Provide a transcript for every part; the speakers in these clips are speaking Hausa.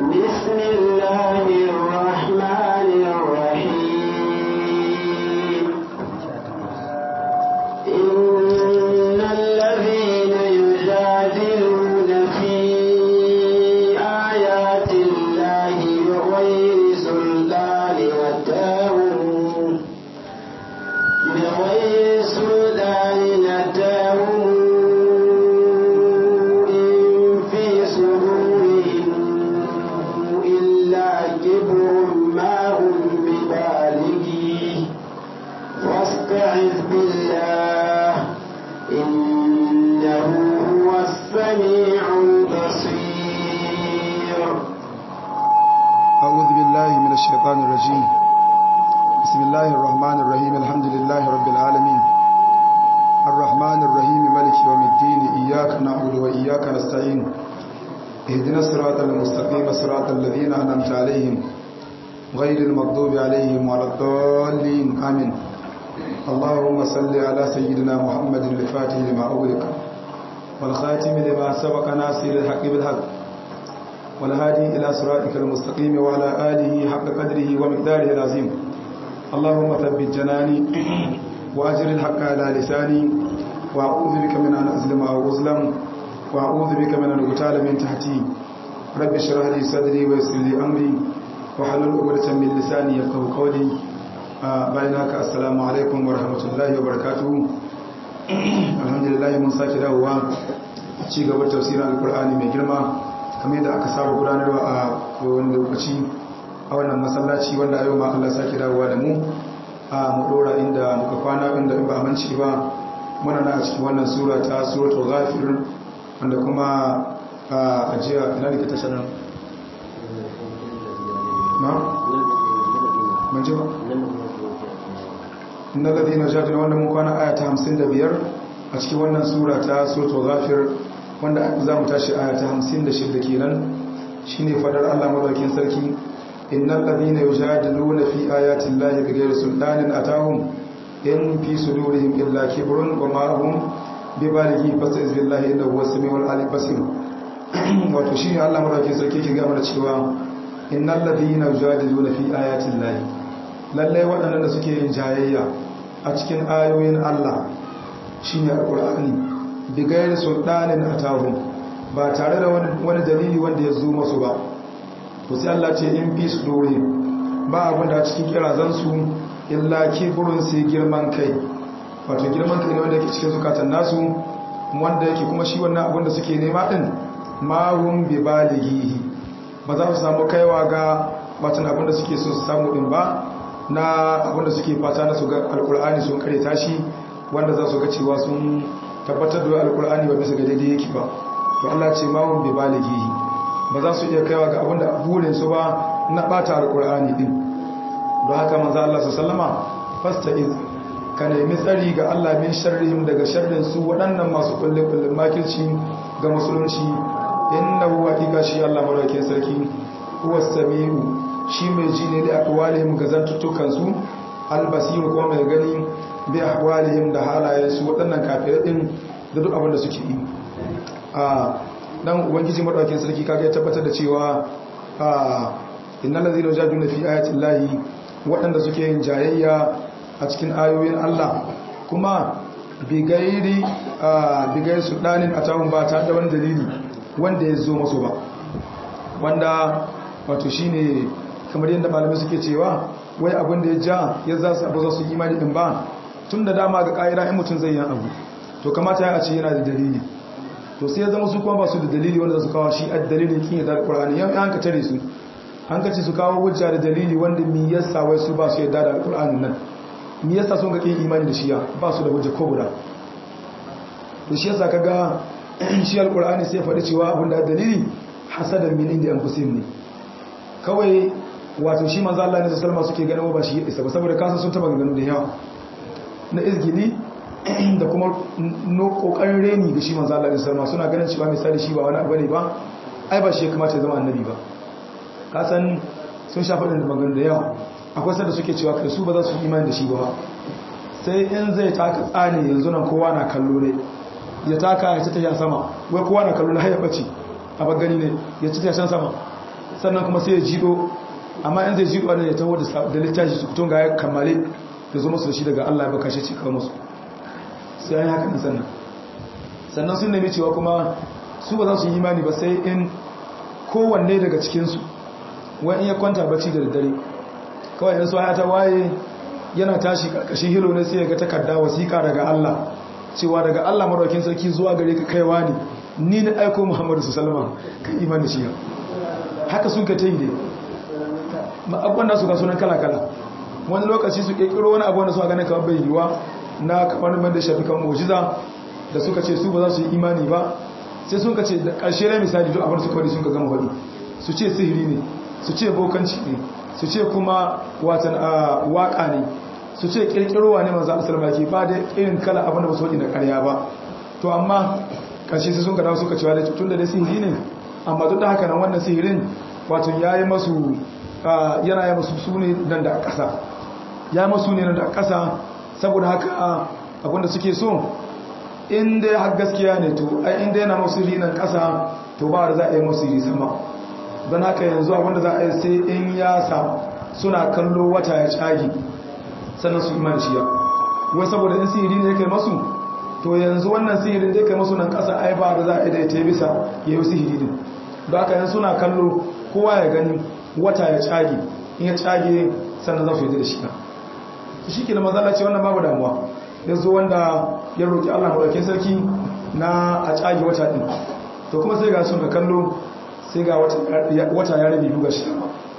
بسم الله الرحمن الرحيم إن الذين يجادلون في آيات الله بغير سلطان أتاهم بغير سلطان أتاهم إن في صدورهم إلا كبر ما هم ببالغيه واستعذ بالله إنه هو السميع البصير أعوذ بالله من الشيطان الرجيم بسم الله الرحمن الرحيم الحمد لله رب العالمين الرحمن الرحيم ملك يوم الدين إياك نعبد وإياك نستعين اهدنا الصراط المستقيم صراط الذين أنعمت عليهم غير المغضوب عليهم ولا الضالين آمين اللهم صل على سيدنا محمد الفاتح لما أغلق والخاتم لما سبق ناصر الحق بالحق والهادي إلى صراطك المستقيم وعلى آله حق قدره ومقداره العظيم اللهم ثبت جناني وأجر الحق على لساني وأعوذ بك من أن أظلم أو أظلم وأعوذ بك من أن أغتال من تحتي رب اشرح لي صدري ويسر لي أمري وحلل عقدة من لساني يفقهوا قولي bayan haka assalamu alaikum wa rahmatullahi wa barakatuhu alhamdulillah mun sake dawowa ci gaba tafsirin alkur'ani mai girma kamar yadda aka saba gudanarwa a kowane lokaci a wannan masallaci wanda yau ma Allah sake dawowa da mu a mu dora inda muka kwana inda in ba a manci ba muna na a cikin wannan sura ta suratul ghafir wanda kuma a ajiya ina ne ka tashar nan na ban ji ba inna ladina jadina wanda mun kwana aya ta 55 a cikin wannan sura ta suratul ghafir wanda za mu tashi aya ta 56 kenan shine fadar Allah madaukakin sarki innal ladina yujadiluna fi ayati llahi bighayri sultanin atahum in fi sudurihim illa kibrun wa ma hum bibalighi fasta'iz billahi innahu huwas samiul alim basir wato shine Allah madaukakin sarki ke ga mana cewa innal ladina yujadiluna fi ayati llahi lalle waɗannan da suke yin jayayya a cikin ayoyin Allah shine alqur'ani bigayar sultanin atahum ba tare da wani dalili wanda ya zo masu ba to sai Allah ce in fi su dore ba abin da cikin kirazan su illa kibrun sai girman kai wato girman kai ne wanda yake cikin zukatan nasu wanda yake kuma shi wannan abin da suke nema din ma hum bi balighihi ba za su samu kaiwa ga watan abin da suke so su samu din ba na abin da suke fata na su ga alkur'ani sun kare tashi wanda za su ga cewa sun tabbatar da alkur'ani ba bisa ga daidai yake ba to Allah ce ma hum bi balighihi ba za su iya kaiwa ga abinda burin su ba na bata alkur'ani din don haka manzo Allah sallama fasta'iz ka nemi tsari ga Allah min sharrihim daga sharrin su waɗannan masu kulle kullun makirci ga musulunci innahu haqiqa shi Allah madaukakin sarki huwa samiu shi mai ji ne da akwalihim ga zantuttukan su albasir kuma mai gani bi ahwalihim da halayensu waɗannan kafirai din da duk abin da suke yi a dan ubangiji madaukakin sarki kaga ya tabbatar da cewa a innal ladina jaduna fi ayati llahi waɗanda suke yin jayayya a cikin ayoyin Allah kuma bigairi bigairi sultanin atahum ba ta da wani dalili wanda ya zo masu ba wanda wato shine kamar yadda malamai suke cewa wai abin da ya ja ya za su abu za su imani din ba tun da dama ga ƙa'ira in mutum zai yi abu to kamata ya ce yana da dalili to sai ya zama su kuma ba su da dalili wanda za su kawo shi a dalilin kin yadda alƙur'ani yan an ka tare su an ka ce su kawo hujja da dalili wanda mi yasa wai su ba su yadda da alƙur'ani nan mi yasa sun ga kin imani da shiya ba su da hujja ko guda to shi yasa kaga shi alƙur'ani sai ya faɗi cewa abin da dalili hasadan min inda anfusihim ne kawai wato shi manzo Allah ne sallama suke ganin ba shi isa ba saboda kasa sun taba ganin da yawa na izgili da kuma no kokarin reni ga shi manzo Allah ne sallama suna ganin cewa misali shi ba wani abu ne ba ai ba shi ya kamata ya zama annabi ba kasan sun sha faɗin magana da yawa akwai sanda suke cewa kai su ba za su yi imani da shi ba sai in zai taka tsani yanzu nan kowa na kallo ne ya taka ya ci ta sama wai kowa na kallo na haya bace a bagani ne ya ci ta sama sannan kuma sai ya jido amma in zai jido ne ya taho da littafi su kutun ga ya kammale da zo musu da shi daga Allah ya baka shi ce kawo musu sai an yi haka nan sannan sannan sun nemi cewa kuma su ba za su yi imani ba sai in kowanne daga cikinsu wani ya kwanta bacci da daddare kawai yanzu ya ta waye yana tashi karkashin hilo ne sai ya ga takarda wasiƙa daga Allah cewa daga Allah maraukin sarki zuwa gare ka kaiwa ne ni na aiko Muhammadu sallallahu kan imani shi haka sun ka ta yi ne abubuwan da su ga sunan kala-kala wani lokaci su ƙirƙiro wani abu wanda suka ganin kamar bai yiwuwa na kamar man da shafi kan mujiza da suka ce su ba za su yi imani ba sai sun ka ce da ƙarshe na misali duk abin su kawai sun ka gama faɗi su ce sihiri ne su ce bokanci ne su ce kuma watan waƙa ne su ce ƙirƙirowa ne manzo Allah ke ba da irin kala abin da ba su faɗi na ƙarya ba to amma ƙarshe sai sun ka dawo suka cewa da tun da dai sihiri ne amma duk da haka nan wannan sihirin wato ya yi masu yana yi masu su ne nan da ƙasa ya yi masu ne nan da ƙasa saboda haka abinda suke so inda ya gaskiya ne to ai inda yana masu nan ƙasa to ba da za a yi masu yi sama don haka yanzu abinda za a yi sai in ya sa suna kallo wata ya cagi sannan su iman shiya wai saboda in sihiri ne kai masu to yanzu wannan sihirin da kai masu nan ƙasa ai ba da za a yi da ta bisa ya yi sihiri ne don haka yanzu suna kallo kowa ya gani wata ya cage in ya cage sannan za su yi da shi na shi ke da mazala ce wannan babu damuwa ya zo wanda ya roƙi allah maɗaukin sarki na a cage wata ɗin to kuma sai ga sun ka kallo sai ga wata ya rabe biyu ga shi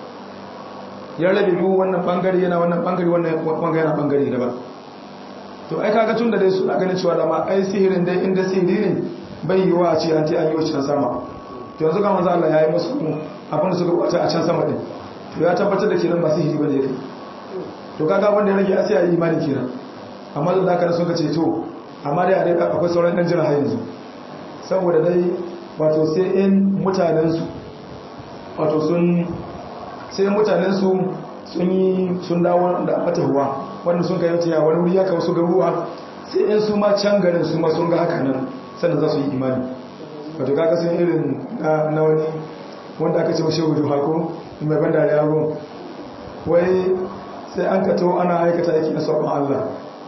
ya rabe biyu wannan ɓangare yana wannan ɓangare wannan ɓangare yana ɓangare daban to ai kaga tun da dai suna ganin cewa dama ai sihirin dai inda sihiri ne bai yiwa a ce an ta an yi wacce sama to yanzu ga manzo Allah ya yi musu abinda suka bata a can sama din to ya tabbatar da kenan ba sihiri bane kai to kaga wanda ya rage a sai a yi imani kenan amma da haka suka ce to amma dai a dai akwai sauran dan jira har yanzu saboda dai wato sai in mutanen su wato sun sai mutanen su sun yi sun dawo da fatawa wanda sun kai mutaya wani wuri ya kawo su garuwa sai in su ma can garin su ma sun ga haka nan sannan za su yi imani wato kaga sun irin na wani wanda aka ce mashi wuju hako mai ban da yaro wai sai an kato ana aikata aiki na sabon Allah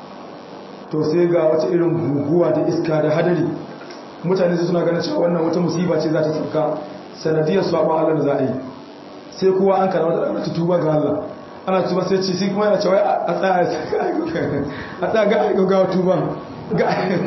to sai ga wata irin guguwa da iska da hadari mutane su suna ganin cewa wannan wata musiba ce za ta sauka sanadiyar sabon Allah da za a yi sai kowa an kana wata tuba ga Allah ana tuba sai ce sai kuma yana cewa a tsaya a tsaya ga aikogawa tuba ga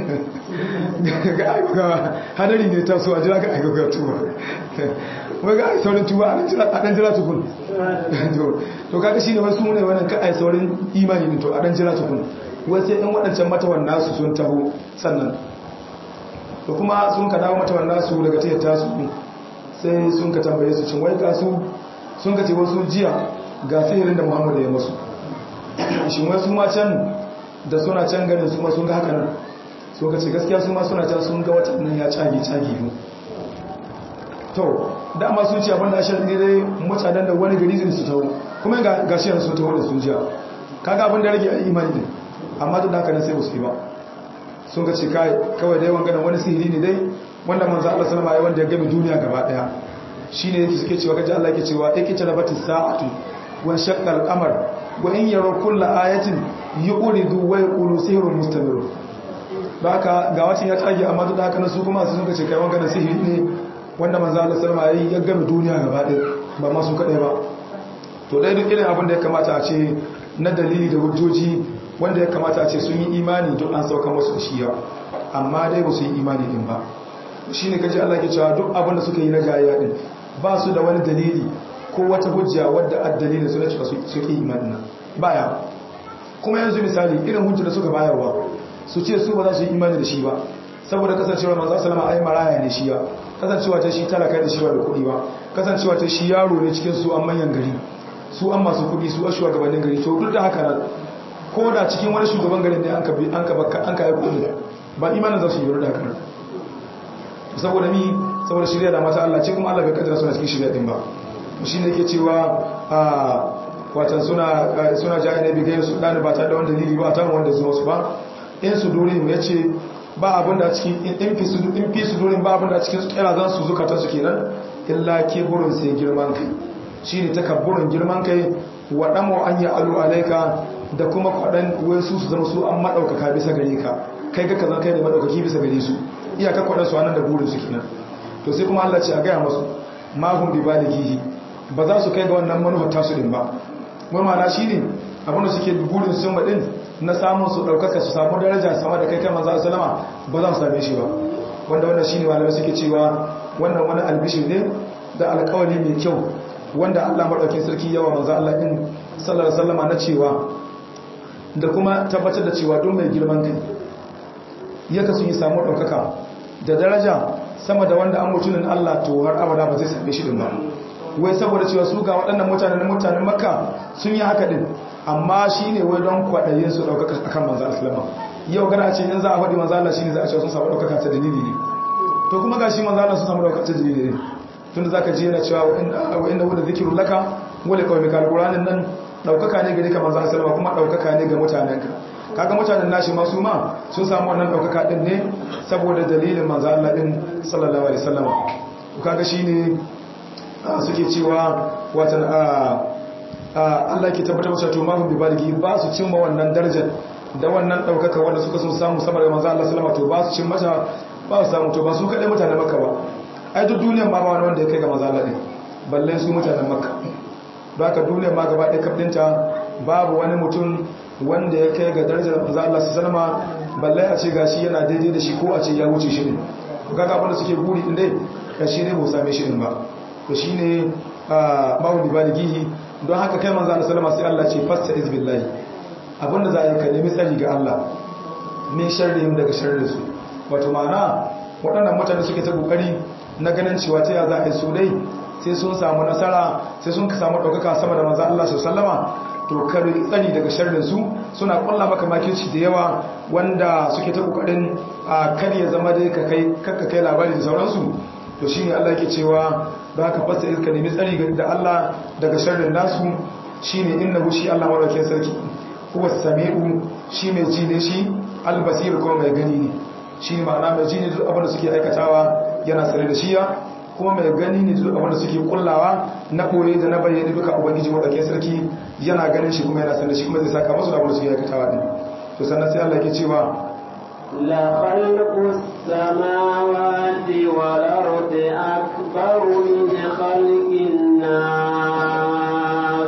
aikogawa hadari ne ta so a jira ga aikogawa tuba wai ga saurin tuba a ɗan jira tukun to kaga shi ne wasu ne wannan ka a saurin imani ne to a ɗan jira tukun wasu in waɗancan matawan nasu sun taho sannan to kuma sun ka dawo matawan nasu daga tiyar tasu sai sun ka tambaye su cin wai kasu sun ka ce wasu jiya ga sihirin da muhammadu ya masu shi wasu ma can da suna can ganin su ma sun ga haka nan so ka ce gaskiya su ma suna can sun ga watan nan ya cage cage yi to dama sun ce abinda ashe ne dai mutanen da wani gari zai su taho kuma ga shi yanzu sun taho da sun jiya kaga abin da rage a imani ne amma duk da haka nan sai musu yi ba sun ka ce kawai dai wangana wani sihiri ne dai wanda manzo Allah sallama ya wanda ya game duniya gaba daya shine yake suke cewa kaji Allah yake cewa ikita labatis sa'atu wa shaqqa al-qamar wa in yaraw kulla ayatin yuqridu wa yaqulu sihrun mustamir baka ga wacin ya tsage amma duk da haka su kuma su suka ce kai wangana sihiri ne wanda manzo Allah sallama yayi ya game duniya gaba daya ba ma su kadai ba to dai duk irin abin da ya kamata a ce na dalili da hujjoji wanda ya kamata a ce sun yi imani duk an sauka masu da shi amma dai ba su yi imani din ba shi ne kaji Allah ke cewa duk abin da suka yi na jayayya din ba su da wani dalili ko wata hujja wadda a dalilin su na cewa suke imani nan baya kuma yanzu misali irin hujja da suka bayarwa su ce su ba za su yi imani da shi ba saboda kasancewa manzo sallama ai maraya ne shi ya kasancewa ta shi talaka da shi ba da kuɗi ba kasancewa ta shi yaro ne cikin su an manyan gari su an masu kuɗi su a shugabannin gari to duk da haka nan ko da cikin wani shugaban garin ne an ka an ka an ka yi kuɗi ba imanin za su yi da haka nan saboda mi saboda shirya da mata Allah ce kuma Allah bai kaddara suna cikin shirya din ba shi ne yake cewa a watan suna suna jaye ne bigai su dani ba tare da wanda dalili ba ta wanda zuwa su ba in su dore mu yace ba abin da cikin in fi su in fi su dore ba abin da cikin su kira zan su zukata su kenan illa kiburun sai girman kai shine takabburin girman kai wa damu an ya alu alaika da kuma kwadan wai su su zama su an madaukaka bisa gare ka kai ga kazan kai ne madaukaki bisa gare su iyaka kwadan su anan da burin su kenan to sai kuma Allah ce a gaya masu mahum bi balighihi ba za su kai ga wannan manufar tasu din ba murmana shine abinda suke burin sun din na samun su daukaka su samu daraja sama da kai kai manzo sallama ba za su same shi ba wanda wannan shine malamai suke cewa wannan wani albishir ne da alƙawari mai kyau wanda Allah madaukakin sarki yawa manzo Allah din sallallahu alaihi wasallama na cewa da kuma tabbatar da cewa duk mai girman kai yaka sun yi samu daukaka da daraja sama da wanda an mutunin Allah to har abada ba zai same shi din ba wai saboda cewa su ga waɗannan mutanen na mutanen makka sun yi haka din amma shi ne wai don kwaɗayin su ɗaukaka a kan manzan asalama yau gana ce yin za a faɗi manzan Allah shi ne za a ce sun samu ɗaukaka ta dalili ne to kuma ga shi manzan Allah sun samu ɗaukaka ta dalili ne tun da za ka ji yana cewa wa inda wadda zikirun laka wale kawai mai alƙuranin nan ɗaukaka ne gari ka manzan asalama kuma ɗaukaka ne ga mutanen ka kaga mutanen nashi masu ma sun samu wannan ɗaukaka ɗin ne saboda dalilin manzan Allah ɗin sallallahu alaihi wasallam kaga shi ne suke cewa watan Allah ke tabbatar musu to mahum bi baligi ba su cimma wannan darajar da wannan daukaka wanda suka sun samu sama da manzo Allah sallama to ba su cin mata ba su samu to ba su kadai mutanen Makka ba ai duk duniyar ma ba wani wanda ya kai ga manzo Allah din balle su mutanen Makka don haka duniyar ma gaba ɗaya kafdinta babu wani mutum wanda ya kai ga darajar manzo Allah sallama balle a ce gashi yana daidai da shi ko a ce ya wuce shi ne kaga abin da suke guri din dai kashi ne ba same shi din ba to shine mahum bi baligihi don haka kai manzo Allah sallama sai Allah ce fasta izbillahi abinda za a yi ka nemi tsari ga Allah min sharrihim daga sharrin su wato ma'ana waɗannan mutane suke ta kokari na ganin cewa ta ya za a yi su dai sai sun samu nasara sai sun samu ɗaukaka sama da manzo Allah sallama to kar tsari daga sharrin su suna kulla maka makirci da yawa wanda suke ta kokarin a kar ya zama dai ka kai kakka kai labari da sauransu to shine Allah yake cewa da haka fasa iska nemi tsari da Allah daga sharrin nasu shine innahu shi Allah madaukakin sarki huwa samiu shi mai ji ne shi albasir kuma mai gani ne shi ma'ana mai ji ne duk abin da suke aikatawa yana sare da shiya kuma mai gani ne duk abin da suke kullawa na koye da na bayyana duka ubangiji madaukakin sarki yana ganin shi kuma yana sare da shi kuma zai saka musu da abin da suke aikatawa din to sannan sai Allah yake cewa لخلق السماوات والأرض أكبر من خلق الناس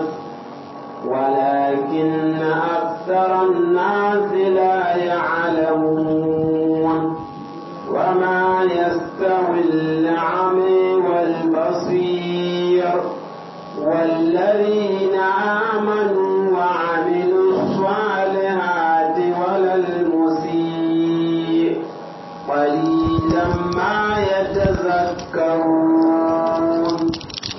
ولكن أكثر الناس لا يعلمون وما يستوي الأعمى والبصير والذين آمنوا وعملوا الصالحات ولا المسيء قليلا ما يتذكرون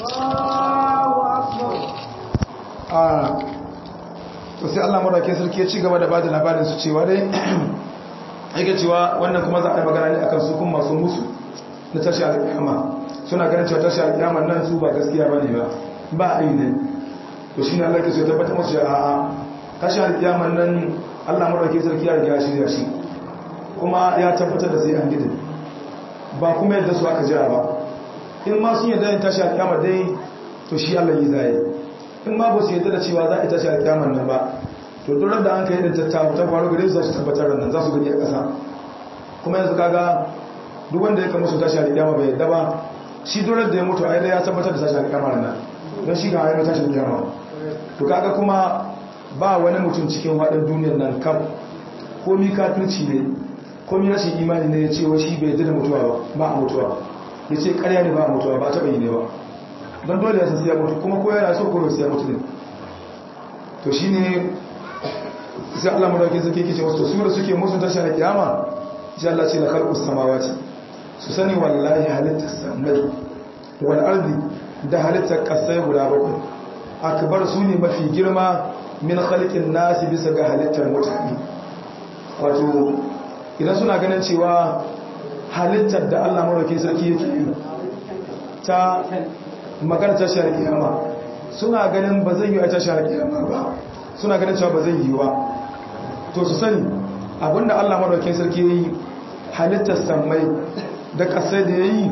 to sai Allah madaukakin sarki ya ci gaba da bada labarin su cewa dai yake cewa wannan kuma za a yi magana ne akan su kuma masu musu na tashi alƙiyama suna ganin cewa tashi alƙiyama nan su ba gaskiya bane ba ba a yi ne to shine Allah ke so ya tabbatar musu a'a tashi alƙiyama nan Allah madaukakin sarki ya riga ya shirya shi kuma ya tabbatar da sai an gidin ba kuma yadda su aka jira ba in ma sun yadda yin tashi alƙiyama dai to shi Allah yi zai in ma ba su yadda da cewa za a yi tashi alƙiyamar nan ba to duk da an kai da tattawa ta faru gare su za su tabbatar nan za su gani a ƙasa kuma yanzu kaga duk wanda ya kama su tashi alƙiyama bai yadda ba shi duk da ya mutu a yadda ya tabbatar da tashi alƙiyamar nan don shi ga ayyana tashi alƙiyama to kaga kuma ba wani mutum cikin waɗin duniyar nan kam komi kafirci ne komi rashin imani ne ya ce wa shi bai yadda da mutuwa ba ba a mutuwa ya ce ƙarya ne ba a mutuwa ba a taɓa yi ne ba don dole ya siya mutu kuma ko yana so ko siya mutu ne to shi ne sai Allah madaukin suke kice wasu su da suke musun tashi na kiyama sai Allah ce la khalqus samawati su sani wallahi halittar samai wal ardi da halittar kasai guda bakwai akbar su ne mafi girma min khalqin nasi bisa ga halittar mutane wato idan suna ganin cewa halittar da Allah madaukin sarki yake yi ta magana tashar kiyama suna ganin ba zai yi a tashar kiyama ba suna ganin cewa ba zai yi ba to su sani abinda Allah madaukakin sarki yayi halittar sammai da kasai da yayi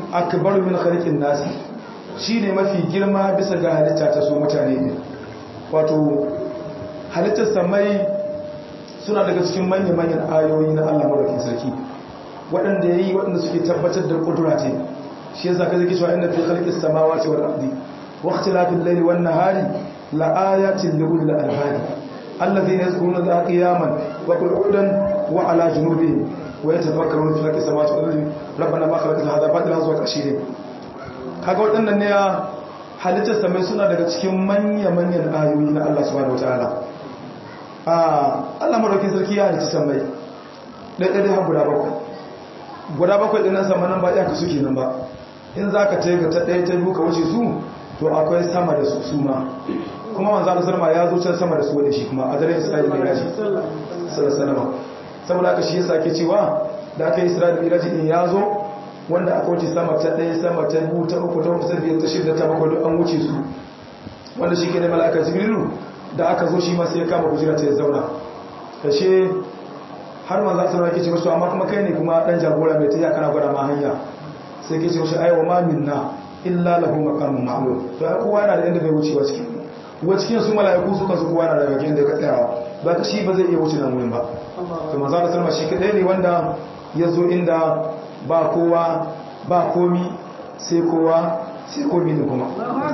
akbar min khalqin nas shine mafi girma bisa ga halitta ta su mutane ne wato halittar samai suna daga cikin manyan manyan ayoyi na Allah madaukakin sarki waɗanda yayi waɗanda suke tabbatar da kudura ce shi yasa kaje ki cewa inna fi khalqis samawati wal ardi wa ikhtilafil layli wan nahari la ayatin li ulil albab alladhina yazkuruna allaha qiyaman wa qu'udan wa ala junubihim wa yatafakkaruna fi khalqis samawati wal ardi rabbana ma khalaqta hadha batila zuwa kashi kaga waɗannan ne ya halittar samai suna daga cikin manya-manyan ayoyi na Allah subhanahu wataala a Allah madaukakin sarki ya halitta samai ɗaya ɗaya har guda bakwai guda bakwai ɗin nan sama nan ba iyaka suke nan ba in za ka taiga ta ɗaya ta biyu ka wuce su to akwai sama da su su ma kuma manzo Allah sallama ya zo can sama da su wani shi kuma a dare Isra'il mai raji sallallahu saboda haka shi yasa ke cewa da aka yi Isra'il mai raji din ya zo wanda aka wuce sama ta ɗaya sama ta biyu ta uku ta huɗu ta biyar ta shida ta bakwai duk an wuce su wanda shi ke ne mala'ika jibrilu da aka zo shi ma sai ya kama kujera ta ya zauna kashe har manzo sallallahu alaihi wasallam ce amma kuma kai ne kuma dan jagora mai tafiya kana gwada ma hanya sai ke ce mashi ai wa ma minna illa lahu maqamun ma'lum to ai kowa yana da inda bai wucewa cikin wa cikin su mala'iku su kansu kowa yana da bakin da ka tsayawa ba ka shi ba zai iya wuce nan wurin ba to manzo sallallahu shi kadai ne wanda ya zo inda ba kowa ba komi sai kowa sai komi ne kuma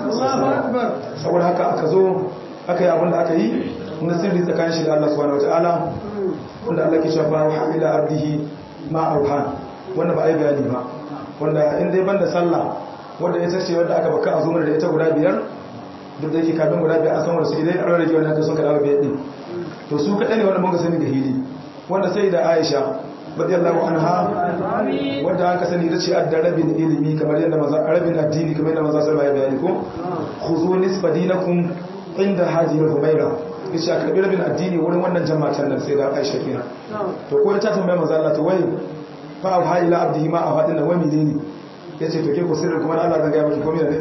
saboda haka aka zo aka yi abin da aka yi na sirri tsakanin shi da Allah subhanahu wataala wanda Allah ke shafa wa ila abdihi ma auha wanda ba a yi bayani ba wanda in dai banda sallah wanda ita ce wanda aka baka a zumar da ita guda biyar duk da yake kafin guda biyar a san wanda su idan an rage wanda aka son kada biyar din to su kaɗai ne wanda mun ga sani ga hili wanda sai da Aisha radiyallahu anha wanda aka sani da ce adda rabin ilimi kamar yadda maza rabin addini kamar yadda maza sallama ya bayani ko khuzu nisfa dinakum inda hadi humaira yace a karbi rabin addini wurin wannan jama'atan nan sai da Aisha kenan to ko ta tambaye manzo Allah to wai fa ha ila abdihi ma afadin wa milini yace to ke ko sirrin kuma Allah zan ga miki komai ne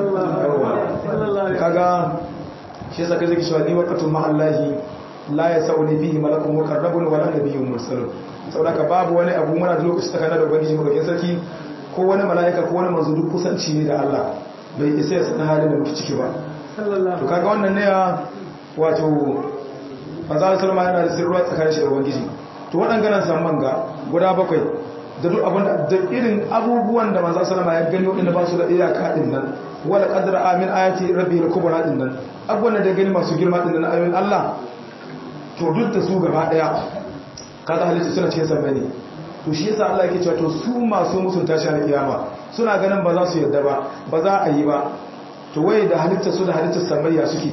kaga shi yasa kaje ki shi ni waqatu ma Allahi la yasauni fihi malakun muqarrabun wa la nabiyyun mursalun saboda ka babu wani abu muna da lokaci tsakanin da ubangiji mu da sarki ko wani mala'ika ko wani manzo duk kusanci ne da Allah bai isa ya san halin da muke ciki ba to kaga wannan ne ya wato manzo sallama yana da sirruwa tsakanin shi da ubangiji to waɗannan samman ga guda bakwai da duk abin da irin abubuwan da manzo sallama ya gani wadanda ba su da iyaka din nan wala qadra amin ayati rabbil kubra din nan abubuwan da gani masu girma din nan ayoyin Allah to duk da su gaba daya kaga halitta suna cikin sammai ne to shi yasa Allah yake cewa to su masu musun tashi al kiyama suna ganin ba za su yadda ba ba za a yi ba to waye da halitta su da halittar sammai ya suke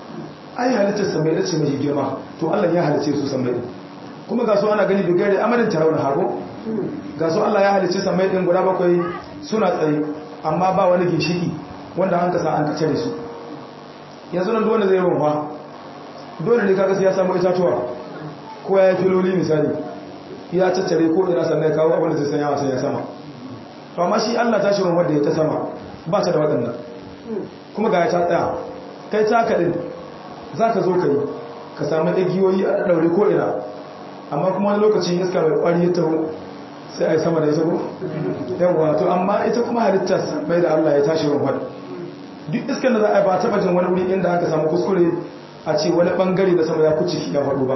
ai halittar sammai da ce mai girma to Allah ya halice su sammai kuma ga su ana gani da gare amalin tarawun hago ga su Allah ya halice sammai din guda bakwai suna tsaye amma ba wani ginshiki wanda an kasa an kace da su yanzu nan dole zai ruwa dole ne kaga sai ya samu itatuwa ko ya yi filoli misali ya tattare ko ina sannan ya kawo abin da zai sanya wasan ya sama to amma shi Allah ta shirin wanda ya ta sama ba ta da waɗannan kuma ga ya ta tsaya kai ta kaɗin za ka zo ka yi ka samu igiyoyi a ɗaure ko ina amma kuma wani lokacin iska mai ƙwari ya taho sai a yi sama da ita ko yawwa to amma ita kuma halittar mai da Allah ya tashi ruwan duk iskan da za a yi ba taɓa jin wani wuri inda aka samu kuskure a ce wani ɓangare da sama ya kuci ya faɗo ba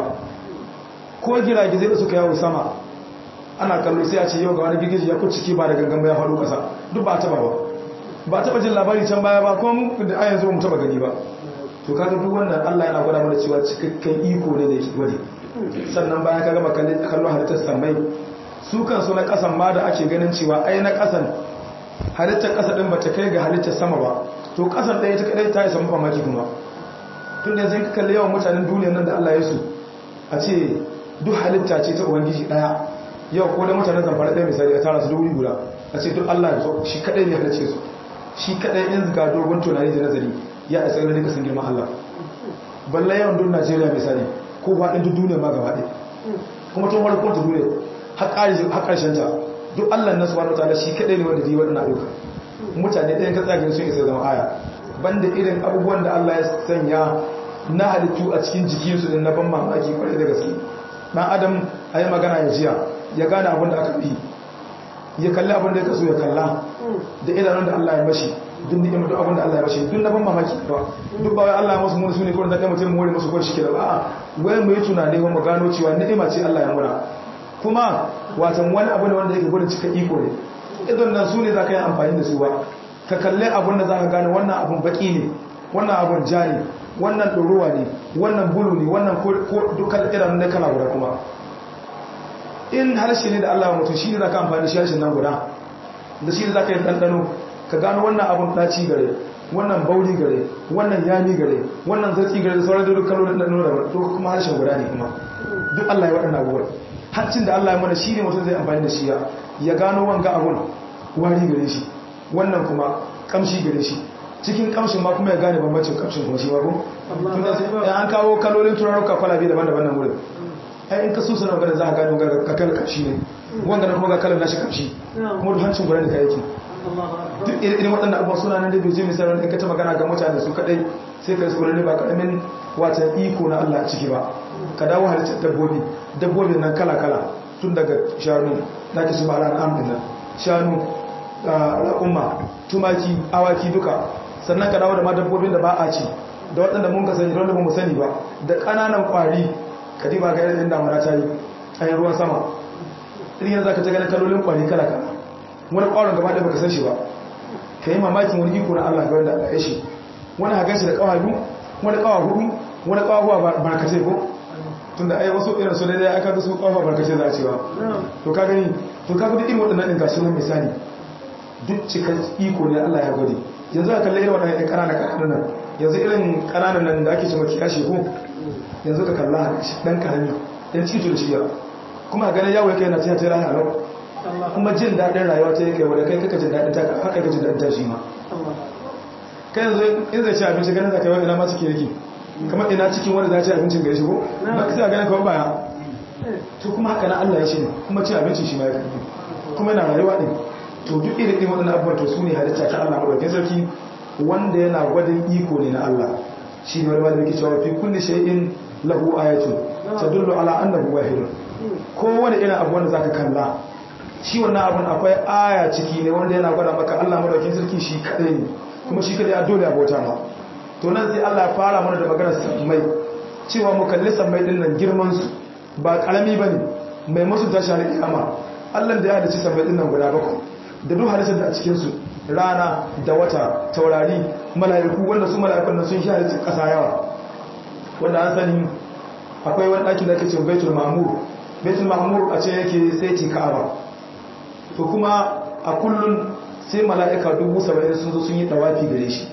ko giragizai da suka yawo sama ana kallo sai a ce yau ga wani girgiji ya kuci ba da gangan ba ya faɗo ƙasa duk ba a taɓa ba ba taɓa jin labari can baya ba ko mu da a yanzu mu taɓa gani ba to kaga duk wannan Allah yana gwada mana cewa cikakken iko ne da yake gwade sannan bayan ka gama kallon halittar sammai su kansu na kasan ma da ake ganin cewa ai na kasan halittar kasa din bata kai ga halittar sama ba to kasan ɗaya ta kadai ta yi samu mamaki kuma tun da zai ka kalli yawan mutanen duniyar nan da Allah ya su a ce duk halitta ce ta ubangiji ɗaya yau ko da mutanen zamfara ɗaya misali a tara su da wuri guda a ce duk Allah ya shi kadai ne halicce su shi kadai in ga dogon tunani da nazari ya isa ganin kasan girman Allah balla yawan duk Najeriya misali ko faɗin duk duniya ma gaba ɗaya kuma tun wani kwanta duniya har ƙarshen ta duk Allah na subhanahu wataala shi kaɗai ne wanda yi waɗannan ayyuka mutane ɗayan ka tsagin sun isa zama aya banda irin abubuwan da Allah ya sanya na halittu a cikin jikinsu din na ban mamaki kwarai da gaske dan adam a yi magana ya jiya ya gane abin da aka fi ya kalli abin da ya kaso ya kalla da idanun da Allah ya mashi duk ni'imar duk abin da Allah ya mashi duk na ban mamaki ba duk ba wai Allah ya musu mun sune kullun da kai mutum mu musu kurshi kira ba a'a wai mu yi tunani mu gano cewa ni'ima ce Allah ya mura kuma watan wani abu ne wanda yake gurin cika iko ne idan nan su ne za ka yi amfani da su ba ka kalle abin da za ka gane wannan abun baki ne wannan abun ja ne wannan ɗorowa ne wannan bulu ne wannan ko dukkan irin na kala guda kuma in harshe ne da Allah ya mutu shi ne za ka amfani da shi harshen nan guda da shi ne za ka yi ɗanɗano ka gano wannan abun ɗaci gare wannan bauri gare wannan yami gare wannan zatsi gare da sauran duk kalolin ɗanɗano da to kuma harshen guda ne kuma duk Allah ya waɗanda abubuwan hancin da Allah ya mana shi ne mutum zai amfani da shi ya gano wanga abun wari gare shi wannan kuma kamshi gare shi cikin kamshin ma kuma ya gane bambancin kamshin kuma shi ba ko tunda sai an kawo kalolin turaruka kwalabe daban-daban nan wurin ai in ka so sanar ga za ka gano ga kakal kamshi ne wanga kuma ga kalan nashi kamshi kuma duk hancin gurin da ka yake duk irin waɗannan abubuwan suna nan da bai je misalin in ka ta magana ga mutane su kadai sai ka yi ba karamin watan iko na Allah a ciki ba ka dawo halittar dabbobi dabbobin nan kala-kala tun daga shanu na ke su ma'ala al'amun nan shanu al'umma tumaki awaki duka sannan ka dawo da ma dabbobin da ba a ci da waɗanda mun ka sani da wanda ba mu sani ba da ƙananan ƙwari ka diba ga irin damuna ta yi a yin ruwan sama irin yanzu ka ta ganin kalolin ƙwari kala-kala wani ƙwaron gaba ɗaya baka san shi ba ka yi mamakin wani iko na Allah ga wanda Allah ya shi wani hagan shi da ƙawa biyu wani ƙawa hudu wani ƙawa huwa barkatai ko tunda ai wasu irin su daidai aka ga su ƙawa barkatai za a cewa to ka gani to ka ga irin waɗannan ɗin ga sunan misali duk cikar iko ne Allah ya gwade yanzu a kalli irin waɗannan ɗan ƙananan ƙananan nan yanzu irin ƙananan nan da ake ce maki kashe ko yanzu ka kalla ɗan ƙarami ɗan cito da shiya kuma ganin yawo ya kai na tiya ta rayu a lau kuma jin daɗin rayuwa ta yake wadda kai kaka jin daɗin ta haka ka jin daɗin ta shi ma kai yanzu in zai ci abinci ganin zaka yi wani ina ma ciki yake kamar ina cikin wanda za ci abincin gari shi ko ba ka sai a ganin kawai baya to kuma haka na Allah ya shi ne kuma ci abincin shi ma ya karfi kuma yana rayuwa ɗin to duk irin ɗin waɗannan abubuwan to su ne halitta ta Allah maɗaukin sarki wanda yana gwadin iko ne na Allah shi ne wani wanda yake cewa fi kulli shay'in lahu ayatu tadullu ala annahu wahidun kowane irin abu wanda zaka kalla shi wannan abun akwai aya ciki ne wanda yana gwada maka Allah maɗaukin sarki shi kadai ne kuma shi kadai a dole abota ma to nan sai Allah ya fara mana da maganar sammai cewa mu kalli sammai din nan girman su ba karami bane mai musu tashi har kiyama Allah da ya halicci sammai din nan guda bakwai da duk halittar da a cikinsu rana da wata taurari mala'iku wanda su mala'ikun nan sun sha halittar ƙasa yawa wanda an sani akwai wani ɗakin da ake ce baitul ma'mur baitul ma'mur a ce yake sai ci ka'aba to kuma a kullun sai mala'ika dubu saba'in sun zo sun yi ɗawafi gare shi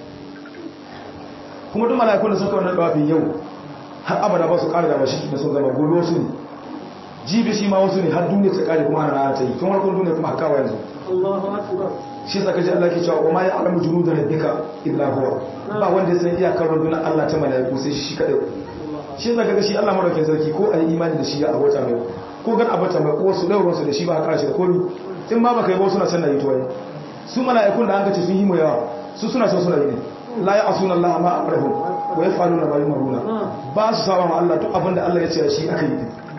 kuma duk mala'ikun da suka wannan ɗawafin yau har abada ba su ƙara da mashi da sun zama gobe wasu ne jibi shi ma wasu ne har duniya ta ƙare kuma ana rana ta yi tun harkar duniya kuma hakawa yanzu shi yasa kaji Allah ke cewa wa ma ya'lamu junuda rabbika illa huwa ba wanda san iyakar rundunar Allah ta malaiku sai shi kadai shi yasa kaga shi Allah madaukakin sarki ko ayi imani da shi ya abota mai ko gan abota mai ko su dauron su da shi ba haka shi da komi in ma baka yi ba suna san da yi tuwai su malaikun da an ka ce sun yi mu yawa su suna san suna yi ne la ya'suna Allah ma amrahum wa yaf'aluna ma yumaruna ba su saba ma Allah duk abin da Allah ya ce shi aka yi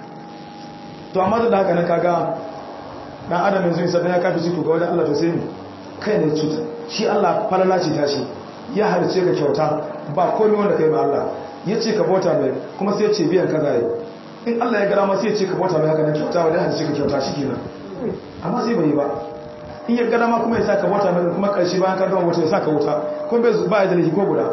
to amma da haka nan kaga dan adam yanzu sai ya kafi ciki ga wajen Allah to sai mu kai ne cuta shi Allah falala ce ta shi ya halice ka kyauta ba komai wanda kai ba Allah ya ce ka bauta mai kuma sai ya ce biyan kaza yi in Allah ya gara ma sai ya ce ka bauta mai haka nan kyauta wanda ya halice ka kyauta shi kenan amma sai bai yi ba in ya gara ma kuma ya sa ka bauta mai kuma karshe bayan ka gama wuta ya sa ka wuta kuma bai ba ya da laifi ko guda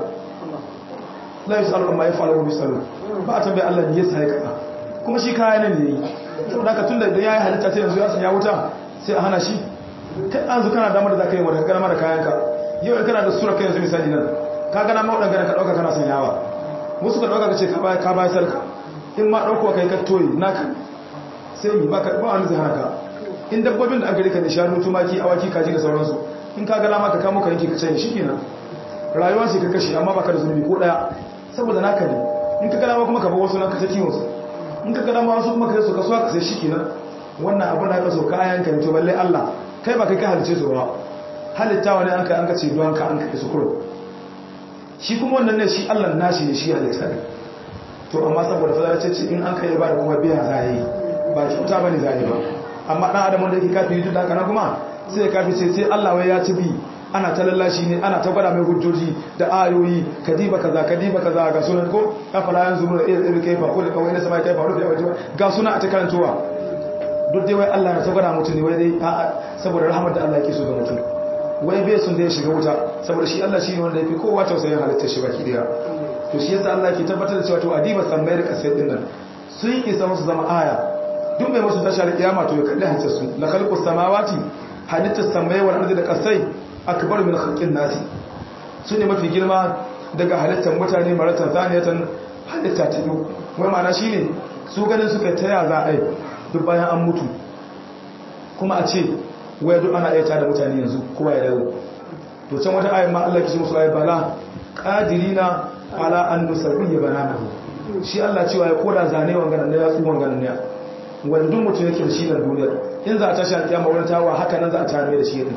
la yusalu amma yafalu wa yusalu ba a tambaye Allah ne ya sa ya kaza kuma shi kaya ne ne yi saboda haka tunda idan ya yi halitta sai yanzu ya sanya wuta sai a hana shi kai an zu kana damar da za ka yi wadda gana mara kayanka yau in kana da sura kai yanzu misali nan ka gana ma waɗanda ka ɗauka kana sanyawa wasu ka ɗauka ka ce ka bayan sarka in ma ɗaukowa kai ka toyi naka sai yi ba wani zai hana ka in dabbobin da an gari ka da shanu tumaki awaki kaji da sauransu in ka gana ma ka kamo ka yanke ka canye shi kenan rayuwa ce ka kashe amma baka da zunubi ko ɗaya saboda naka ne in ka gana ma kuma ka bar wasu nan ka ta kiwon su in ka gana ma wasu kuma ka yi su kasuwa ka sai shi kenan wannan abin da aka so kayan ka ne to balle Allah kai ba kai ka halice su ba halitta wani an kai an kace don ka an kai su kuro shi kuma wannan ne shi Allah nashi ne shi halitta ne to amma saboda fadar ce ce in an kai ba da kuma biya za yi ba kyauta ba ne za yi ba amma dan adam wanda yake kafiri duk da haka kuma sai ya kafi sai sai Allah wai ya ci bi ana ta lallashi ne ana ta gwada mai hujjoji da ayoyi kadiba kaza kadiba kaza ga sunan ko afala yanzu mun irin kaifa ko da kawai na sama kaifa rufi waje ga suna a ta karantowa duk dai wai Allah na ta gwada mutum ne wai dai a'a saboda rahmar da Allah yake so ga mutum wai bai sun da ya shiga wuta saboda shi Allah shi ne wanda yafi kowa tausayin halittar shi baki daya to shi yasa Allah ke tabbatar da cewa to adiba sammai da kasai din nan sun yi isa musu zama aya duk mai musu tashar kiyama to ya kalli halittar su la khalqus samawati halittar sammai wal ardi da kasai akbar min khalqin nasi su ne mafi girma daga halittar mutane maratan zaniyatan halitta ta biyu wai ma'ana shine su ganin suka taya za a yi duk bayan an mutu kuma a ce waya duk ana ayyata da mutane yanzu kowa ya dawo to can wata ayin ma Allah ke ce musu ayi bala qadirina ala an nusabbiya bananahu shi Allah cewa ya koda zane wanganan ne ya tsu wanganan ne wanda duk mutum yake da shi na duniya in za a tashi a kiyama wani tawa haka nan za a tare da shi din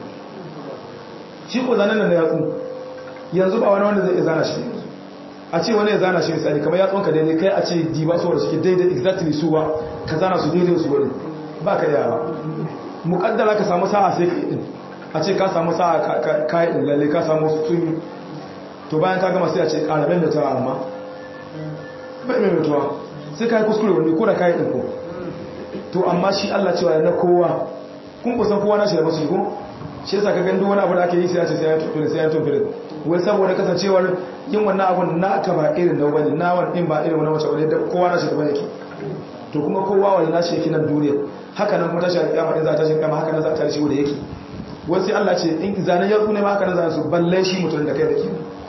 shi ko zanen nan ya tsu yanzu ba wani wanda zai iya zana shi yanzu a ce wani ya zana shi misali kamar ya tsonka daidai kai a ce diba su wanda suke daidai exactly su ba ka zana su daidai su wani ba ka yawa mukaddara ka samu sa'a sai ka yi din a ce ka samu sa'a ka yi din lalle ka samu sun to bayan ka gama sai a ce ƙarabin da ta amma bai mai mutuwa sai ka yi kuskure wani ko da ka yi din ko to amma shi Allah cewa na kowa kun kusan kowa na shi da masu ko shi yasa ka gandu wani abu da ake yi sai a ce sai ya tuntun sai ya tuntun wai saboda kasancewar yin wannan abun na ka ba irin na wani na wani in ba irin wani wace wani da kowa na shi da yake to kuma kowa wani na shi yake nan duniya haka nan kuma tashi a kiyama in za ta shi kiyama haka nan za ta shi wanda yake wai sai Allah ce in zanen ya ne ma haka nan za su balle shi mutum da kai da ke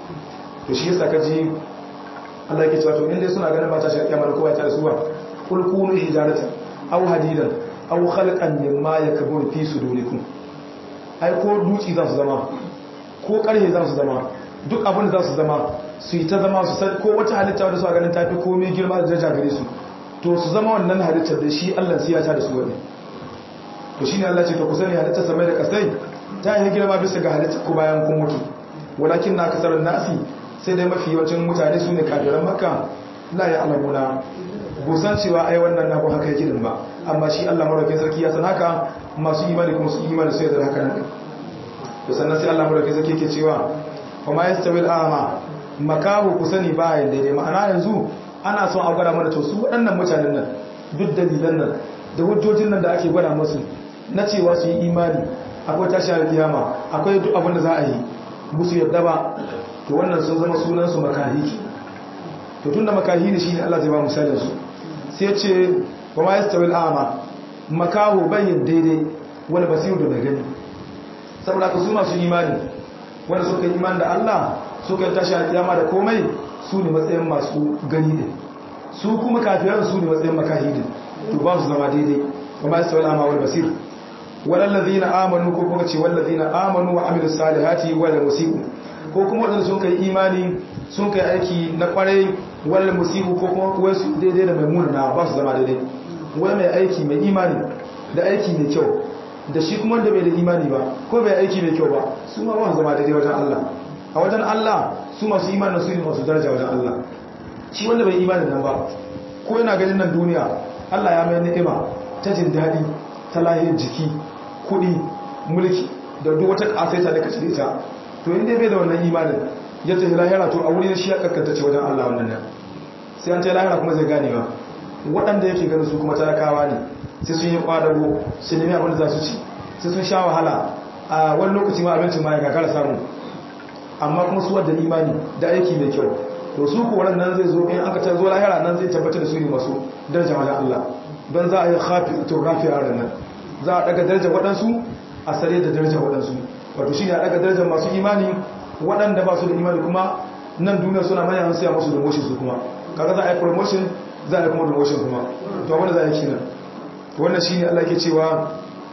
to shi yasa ka ji Allah yake cewa to in dai suna ganin ba ta shi kiyama da kowa ya tare suwa kul kunu hijaratan aw hadidan aw khalqan mimma yakburu fi sudurikum ai ko duci za su zama ko karhe za su zama duk abin da za su zama su yi ta zama su san ko wata halitta wadda su a ganin tafi komai girma da daraja gare su to su zama wannan halittar da shi Allah sai ya ta da su wani to shine Allah ce to ku sani halittar samai da kasai ta yi girma bisa ga halittar ku bayan kun mutu walakin na kasar nasi sai dai mafi yawancin mutane su ne kafiran makka la ya alamuna busan cewa ai wannan na haka yake din ba amma shi Allah maraukin sarki ya san haka masu imani kuma su imani sai da haka nan to sannan sai Allah maraukin sarki yake cewa kuma yastawi al-a'ma makahu ku sani ba yin daidai ma'ana yanzu ana son a gwada mana to su waɗannan mutanen nan duk dalilan nan da hujjojin nan da ake gwada musu na cewa su yi imani akwai tashi a kiyama akwai duk abin da za a yi musu yadda ba to wannan sun zama sunan su makahi to tunda makahi ne shine Allah zai ba misalin su sai ce wa ma yastawi al'ama makahu bayin daidai wani basiru da gani saboda ka su masu imani wanda suka yi imani da Allah suka yi tashi alkiyama da komai su ne matsayin masu gani ne su kuma kafiran su ne matsayin makahi ne to ba su zama daidai wa ma yastawi al'ama wal basir walal ladina amanu ko kuma ce wal ladina amanu wa amilus salihati wal musii'u ko kuma wadanda sun kai imani sun kai aiki na kwarai wal musii'u ko kuma wai su daidai da mai munana ba su zama daidai wai mai aiki mai imani da aiki mai kyau da shi kuma wanda bai da imani ba ko bai aiki mai kyau ba su ma ba su zama daidai wajen Allah a wajen Allah su masu imani su ne masu daraja wajen Allah shi wanda bai imani nan ba ko yana ganin nan duniya Allah ya mai ni'ima ta jin daɗi ta lahiyar jiki kuɗi mulki da duk wata ƙasaita da kace ita to inda bai da wannan imanin ya tafi lahira to a wuri shi ya kaskanta ce wajen Allah wannan nan sai an ta lahira kuma zai gane ba waɗanda yake ganin su kuma talakawa ne sai sun yi kwadago su nemi abin da za su ci sai sun sha wahala a wani lokaci ma abincin ma ya kakara samu amma kuma su wadda imani da aiki mai kyau to su ku nan zai zo in aka ta zo lahira nan zai tabbatar da su ne masu daraja wajen Allah don za a yi hafi to rafi a nan za a daga darajar waɗansu a sare da darajar waɗansu wato shi ne a daga darajar masu imani waɗanda ba su da imani kuma nan duniya suna manyan sai a masu promotion su kuma kaga za a yi promotion za a yi kuma promotion kuma to wanda za a yi kinan wannan shi ne Allah ke cewa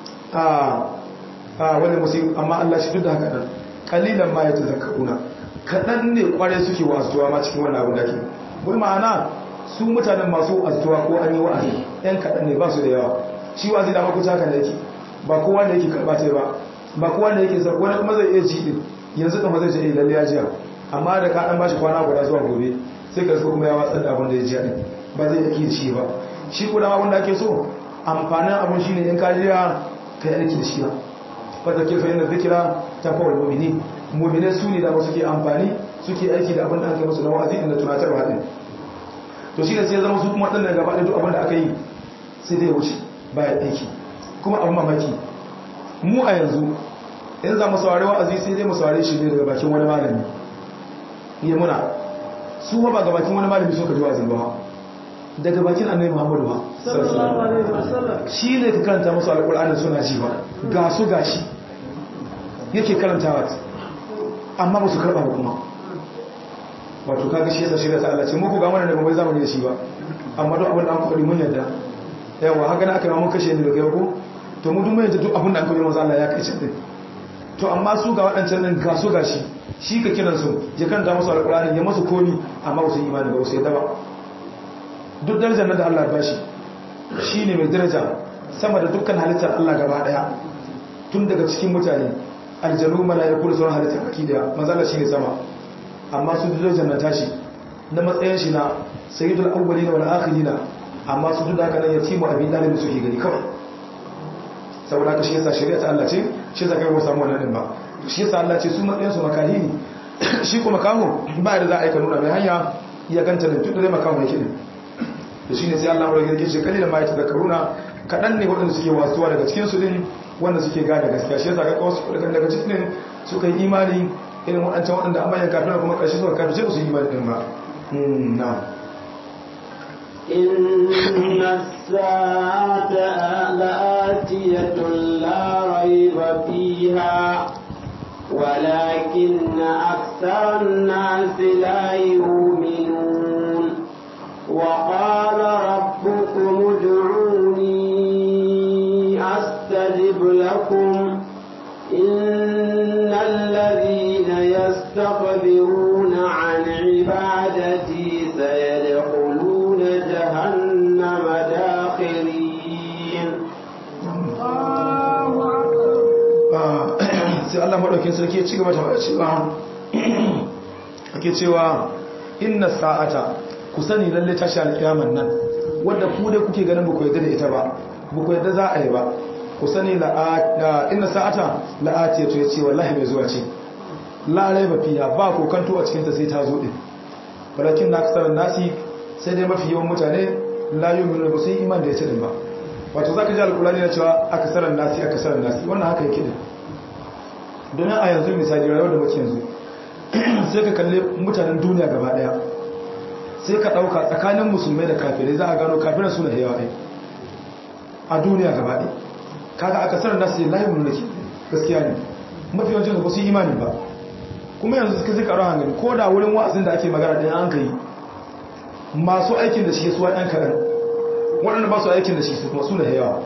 a wani musu amma Allah shi duk da haka nan kalilan ma ya ta zakaruna kaɗan ne kwarai suke wa azuwa ma cikin wannan abin da ke bai ma'ana su mutanen masu azuwa ko an yi wa'azi yan kaɗan ne ba su da yawa shi wa'azi da makuta haka da yake ba kowa da yake karɓa ta ba ba kowa da yake sa wani kuma zai iya ji din yanzu kan zai je lalle ya jiya amma da ka dan bashi kwana guda zuwa gobe sai ka kuma ya watsar da abin da ya jiya din ba zai yake shi ba shi ko dama wanda ake so amfanin abun shine in ka jiya kai aiki da shi ba fa zakir fa inna dhikra tafawul mu'minin mu'mine su ne da ba suke amfani suke aiki da abin da aka musu na wa'azi inda tunatarwa din to shi ne sai ya zama su kuma waɗannan gaba da duk abin da aka yi sai dai wuce bayan aiki kuma abin mamaki mu a yanzu in za mu saurari wa'azi sai dai mu saurari shi ne daga bakin wani malami ya muna su ba ga bakin wani malami suka ji wa'azi ba daga bakin annabi muhammadu ba shi ne ka karanta musu alƙur'anin suna ji ba ga su gashi yake karantawa amma ba su karɓa ba kuma wato kaga shi yasa shirya ta Allah ce muku ga mana da bai zamani da shi ba amma duk abin da an faɗi mun yadda yawa haka na aka yi mun kashe ni da kai ko to mu duk mun yadda duk abin da an faɗi manzo Allah ya kai din to amma su ga waɗancan nan ga su gashi shi ka kiran su ya kanta musu alƙur'ani ya musu komi amma ba su imani ba su yadda ba duk darajar nan da Allah ya bashi shine mai daraja sama da dukkan halittar Allah gaba daya tun daga cikin mutane aljanu mala'iku da sauran halittar baki daya manzo Allah shine sama amma su darajar na tashi na matsayin shi na sayyidul awwalin wal akhirin amma su duk da haka nan yatimu abin dalibin su ke gani kawai saboda ka shi yasa shari'a ta Allah ce shi yasa kai ba samu wannan din ba shi yasa Allah ce su matsayin su makahini shi kuma makaho ba da za a aika nuna mai hanya ya ganta da tudu dai makaho yake din to shine sai Allah ya rage shi kalilan ma ya tazakkaruna kadan ne waɗanda suke wasuwa daga cikin su din wanda suke gane gaskiya shi yasa ga wasu daga cikin suka yi imani irin waɗancan waɗanda an bayan kafin kuma ƙarshe suka kafin sai su yi ɗin ba na إن الساعة لآتية لا ريب فيها ولكن أكثر الناس لا يؤمنون وقال ربكم ادعوني أستجب لكم إن الذين يستكبرون عن عبادتي سيدخلون جهنم داخرين sai Allah maɗaukin sarki ya ci gaba da cewa ake cewa inna sa'ata ku sani lalle tashi alƙiyaman nan wanda ku dai kuke ganin ba ku yadda da ita ba ba ku yadda za a yi ba ku sani inna sa'ata la'ati to yace wallahi mai zuwa ce la raiba fiha ba ko kanto a cikin ta sai ta zo din walakin na kasar nasi sai dai mafi yawan mutane la yu'minu ba sai iman da yace din ba wato zaka ji alqur'ani na cewa akasaran nasi akasaran nasi wannan haka yake din domin a yanzu misali rayuwar da muke yanzu sai ka kalle mutanen duniya gaba daya sai ka dauka tsakanin musulmai da kafirai za a gano kafirai suna yawa ɗaya a duniya gaba ɗaya kaga aka sanar da su layi mun nake gaskiya ne mafi yawancin su ba su imani ba kuma yanzu suka zika ran hankali ko da wurin wa'azin da ake magana ɗin an kai masu aikin da shi su ɗan kaɗan waɗanda ba su aikin da shi su kuma su da yawa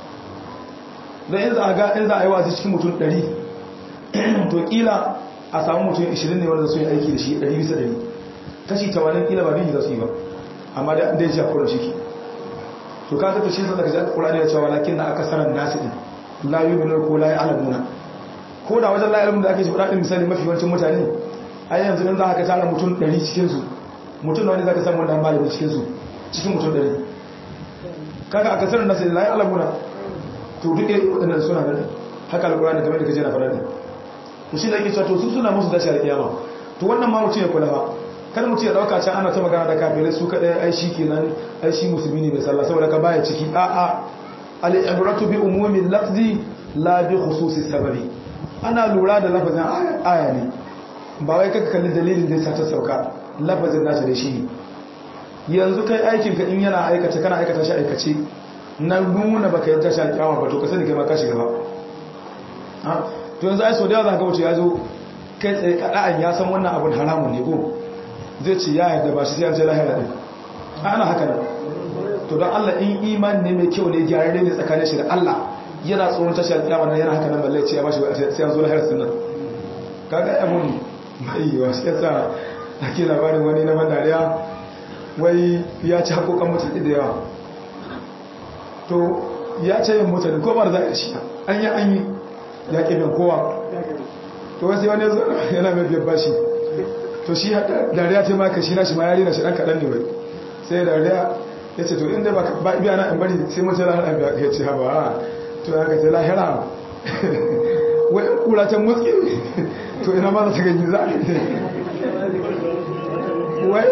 don in za a ga in za a yi wa'azi cikin mutum ɗari to kila a samu mutum 20 ne wanda su yi aiki da shi 100 bisa 100 kashi 80 kila ba biyu za su yi ba amma da ya ji a kuran shi ke to ka ta shi zaka ji alqur'ani ya ce walakin na akasaran nasi din la yu'minu ko la ya'lamuna ko da wajen la ilmin da ake shi fadin misali mafi yawancin mutane ai yanzu in za ka tara mutum 100 cikin su mutum da wani zaka samu wanda malami cikin su cikin mutum 100 kaga akasaran nasi la ya'lamuna to duk irin wadannan suna nan haka alqur'ani kamar da kaje na fara ne to shi da yake cewa to su suna musu dashi alkiyama to wannan ma mutum ya kula ba kada mutum ya dauka can ana ta magana da kafirai su kadai ai shi kenan ai shi musulmi ne mai sallah saboda ka baya ciki a a al-ibratu bi umumi lafzi la bi khususi sababi ana lura da lafazin aya ne ba wai kaka kalli dalilin da yasa ta sauka lafazin nasa da shi ne yanzu kai aikin ka in yana aikata kana aikata shi aikace na nuna baka yadda shi alkiyama ba to ka sani kai ma ka shiga ba to yanzu ai so da yawa za ka wuce ya zo kai tsaye kada'an ya san wannan abin haramun ne ko zai ce ya yadda ba shi sai an ce lahira din ana haka nan to don Allah in imani ne mai kyau ne gyararre ne tsakanin shi da Allah yana tsoron tashi alƙiyama nan yana haka nan balle ce ya bashi sai an zo lahira sun nan kaga abun mai yiwa shi yasa ake labarin wani na bandariya wai ya ci haƙoƙan mutane da yawa to ya ce yin mutane ko ba za a shi an yi an yi ya ƙi bin kowa to wasu wani yana mai biyar bashi to shi dariya ta maka shi na shi ma yari na shi ɗan kaɗan ne wai sai dariya ya ce to inda ba ba biya na in bari sai mun ce lahira biya ya ce haba to ya ka ce lahira wai in kura can muski to ina ma za ta gani za a wai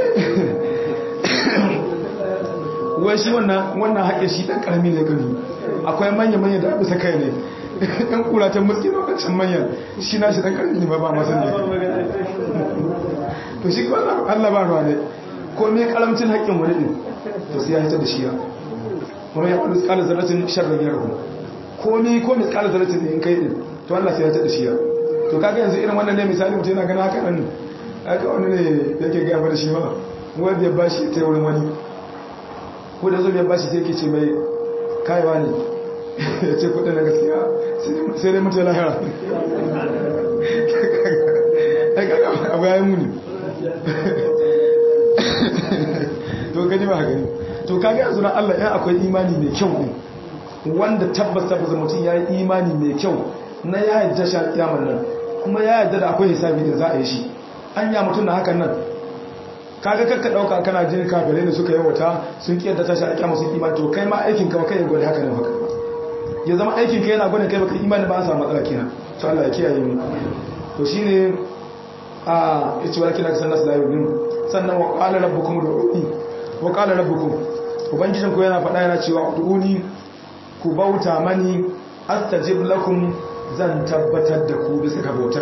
wai shi wannan wannan haƙe shi ɗan ƙarami ne gani akwai manya-manya da bisa kai ne ɗan kura ta muski na wancan manyan shi na shi ɗan ƙarami ne ba ba masu ne to shi kawai Allah ba ruwa ne ko me karamcin haƙƙin wani ɗin to sai ya hita da shi ya kuma ya ƙwallo tsakanin zarratin sharrin ya rahu ko me ko me tsakanin zarratin ne in kai ɗin to Allah sai ya hita da shi ya to kaga yanzu irin wannan ne misali mutum yana gana haka nan haka wani ne yake gaya da shi ma wanda ya bashi ta wurin wani ko da zo ya bashi sai ke ce mai kayawa ne ya ce kudin na gaskiya sai dai mutu ya lahira abu ya yi muni to gani ba gani to kaga yanzu na Allah ya akwai imani mai kyau ne wanda tabbas tabbas mutum ya yi imani mai kyau na ya yadda sha kiyamar nan kuma ya yadda da akwai hisabi da za a yi shi an ya mutum na hakan nan kaga kakka dauka kana jin kafirai da suka yi wata sun kiyar da ta sha kiyama sun imani to kai ma aikin ka kai gwada haka ne haka ya zama aikin ka yana gwada kai baka imani ba a samu matsala kenan to Allah ya kiyaye mu to shine a yace walakin aka sanna sallallahu alaihi sannan wa qala rabbukum ud'uni wa qala rabbukum ubangijin ku yana faɗa yana cewa ud'uni ku bauta mani astajib lakum zan tabbatar da ku bisa ga bautar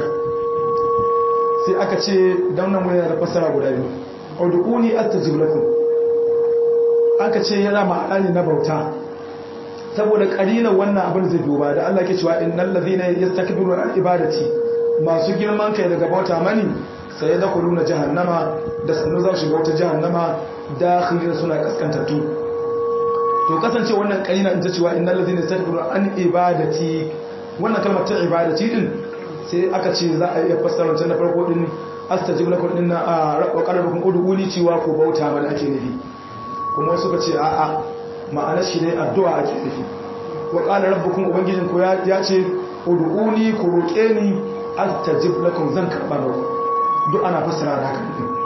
sai aka ce dan nan wani da fasara guda biyu ud'uni astajib lakum aka ce yana ma'ana ne na bauta saboda kalilan wannan abin zai duba da Allah ke cewa innal ladhina yastakbiruna an ibadati masu girman kai daga bauta mani sai da kuluna jahannama da sanu za su shiga wata jahannama dakhilin suna kaskantattu to kasance wannan kalina in ta cewa innal ladhina yastakbiruna an ibadati wannan kalmar ta ibadati din sai aka ce za a iya fassara ta na farko din astajib lakum din na wa qalabukum ud'uni cewa ko bauta mana ake nufi kuma suka ce a'a ma'anar shi ne addu'a ake nufi wa qala rabbukum ubangijin ku ya ce ud'uni ku roke ni astajib lakum zan karba muku duk ana fassara da haka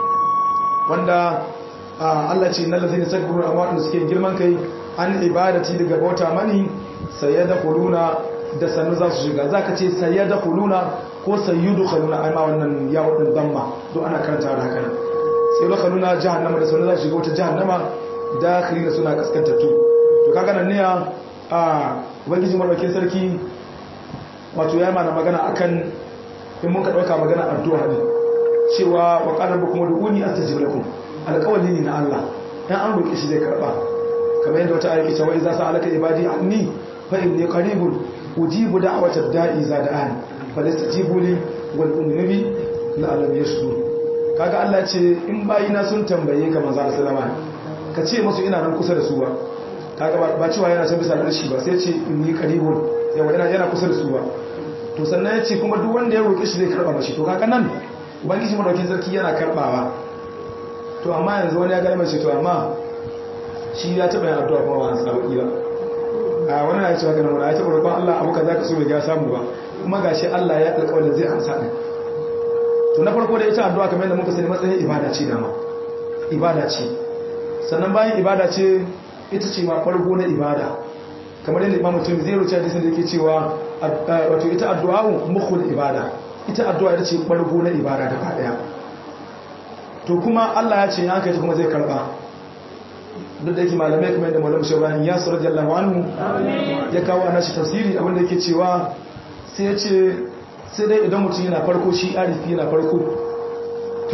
wanda Allah ce innal ladhina yastakbiruna amma wanda suke girman kai an ibadati daga bauta mani sayadkhuluna da sannu za su shiga zaka ce sayadkhuluna ko sayyudkhuluna ai ma wannan ya wadin damma duk ana karanta da haka sayadkhuluna jahannama da sannu za su shiga wata jahannama dakhilina suna kaskantattu to kaga nan ne a ubangiji madaukakin sarki wato ya mana magana akan in mun ka dauka magana addu'a ne cewa wa qala rabbukum ud'uni astajib lakum alqawli ne na Allah dan an roke shi zai karba kamar yadda wata ayati cewa idza sa'alaka ibadi anni fa inni qaribun ujibu da'watad da'i za da'an falastajibu li wal ummi la'alam yashkur kaga Allah ce in bayina sun tambaye ka manzo sallama ka ce musu ina nan kusa da su ba kaga ba cewa yana can bisa da shi ba sai ce inni qaribun yawa yana yana kusa da su ba to sannan ya ce kuma duk wanda ya roƙe shi zai karɓa mashi to kaga nan ubangiji madaukin sarki yana karɓawa to amma yanzu wani ya gane mace to amma shi ya taɓa yin addu'a kuma ba a samu ba a wani na cewa ganin wani ya taɓa roƙon Allah abu kaza ka so bai ga samu ba kuma gashi Allah ya alƙawarin zai amsa ɗin to na farko da ita addu'a kamar yadda muka sani matsayin ibada ce dama ibada ce sannan bayan ibada ce ita ce ma farko na ibada kamar yadda imam mutum zai ruce hadisin da yake cewa wato ita addu'a mukhul ibada ita addu'a ita ce bargo na ibada gaba daya to kuma Allah ya ce ya kai kuma zai karba duk da yake malamai kamar yadda malamu shawani ya su radiyallahu anhu ya kawo ana shi tafsiri abinda yake cewa sai ya ce sai dai idan mutum yana farko shi arifi yana farko to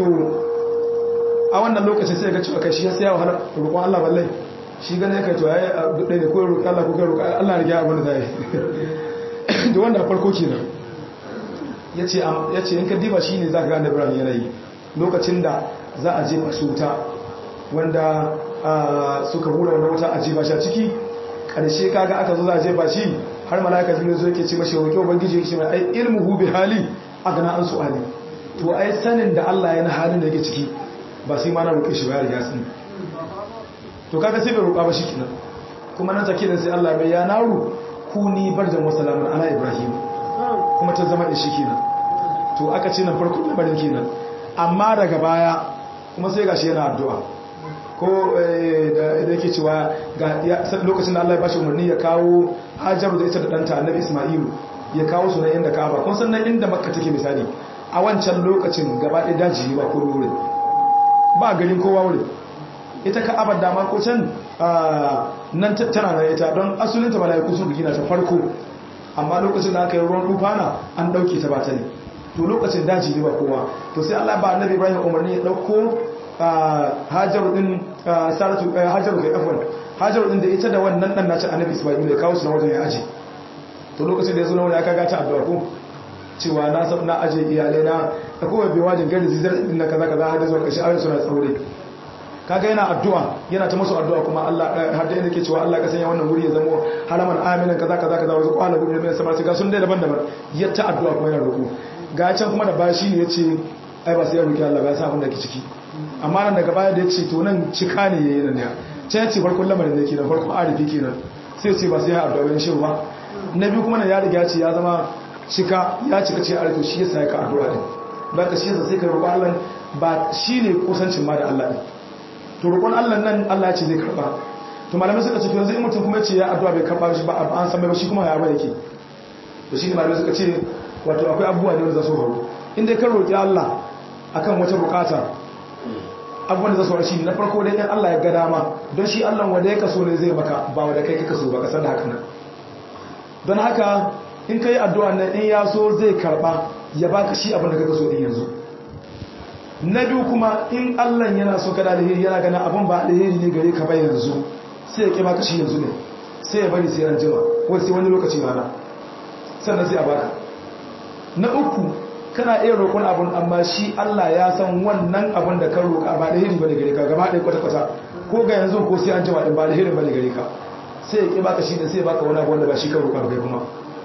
a wannan lokacin sai ya ga cewa kai shi ya sai wahala roƙon Allah ballai shi gane kai to yayi ɗaya ne ko roƙi Allah ko kai roƙi Allah ya abin da zai da wanda farko kenan yace yace in ka diba shine zaka ga annabi Ibrahim yanayi lokacin da za a jefa su wuta wanda suka hura wannan wuta a jefa shi a ciki karshe kaga aka zo za a jefa shi har malaika jibril zo yake ce mashi roƙi ubangiji yake ce mai ai ilmuhu bi hali agana an su'ali to ai sanin da Allah yana halin da yake ciki ba sai ma na roƙe shi ba ya riga sani to kaga sai bai roƙa ba shikenan kuma nan take da sai Allah bai ya naru kuni barjan wa salamun ala ibrahim kuma ta zama da shikenan to aka ce nan farko labarin kenan amma daga baya kuma sai gashi yana addu'a ko da yake cewa ga lokacin da Allah ya bashi umarni ya kawo Hajaru da ita da danta Annabi Isma'ilu ya kawo su na inda Ka'aba kun san nan inda Makka take misali a wancan lokacin gaba ɗaya daji ba ko wurin ba garin kowa wurin ita Ka'abar dama ko can nan tana na ita don asulin ta malaiku sun gina ta farko amma lokacin da aka yi ruwan rufana an dauke ta ba ta ne to lokacin daji ne ba kowa to sai Allah ba Annabi Ibrahim umarni ya dauko hajaru din saratu hajaru kai afwan hajaru din da ita da wannan dan nace annabi isma'il ya kawo su na wajen ya aje to lokacin da yazo na wani aka gata addu'a ko cewa na sab na aje iyalai na da kuma bai wajin gari zizar din na kaza kaza har da zuwa kashi ayoyin suna tsaure kaga yana addu'a yana ta musu addu'a kuma Allah har da yake cewa Allah ka sanya wannan wuri ya zama haraman aminan kaza kaza kaza wasu kwana gudu ne sama ga sun dai daban-daban ya ta addu'a kuma yana roƙo ga can kuma da bashi ne yace ai ba sai ya roki Allah ba ya sa abin da ke ciki amma nan daga baya da ya ce to nan cika ne yayi nan ya can ya ce farkon lamarin da ke nan farkon arifi kenan sai ce ba sai ya addu'a bayan shehu ba na biyu kuma nan ya riga ce ya zama cika ya cika ce arifi shi yasa ya ka addu'a din ba ka shi yasa sai ka roƙo Allah ba shi ne kusancin ma da Allah din to roƙon Allah nan Allah ya ce zai karɓa to malamai suka ce to yanzu in mutum kuma ya ce ya addu'a bai karɓa shi ba an san bai ba shi kuma ya ba yake to shi ne malamai suka ce wato akwai abubuwa ne wanda za su faru in dai ka roƙi Allah akan wata bukata abubuwan da za su rashi na farko dai in Allah ya ga dama don shi Allah wanda ya kaso ne zai maka ba wanda kai ka kaso ba kasar da haka nan don haka in ka yi addu'a nan in ya so zai karba ya baka shi abin da ka kaso din yanzu na biyu kuma in Allah yana so kada alheri yana gana abin ba alheri ne gare ka ba yanzu sai ya ƙi baka shi yanzu ne sai ya bari sai ran jima wai sai wani lokaci rana sannan sai a baka na uku kana iya roƙon abun amma shi Allah ya san wannan abun da ka roƙa ba da hiri bane gare ka gaba ɗaya kwata-kwata ko ga yanzu ko sai an jima din ba da hiri bane gare ka sai ya ƙi baka shi da sai ya baka wani abu wanda ba shi ka roƙa ba kai kuma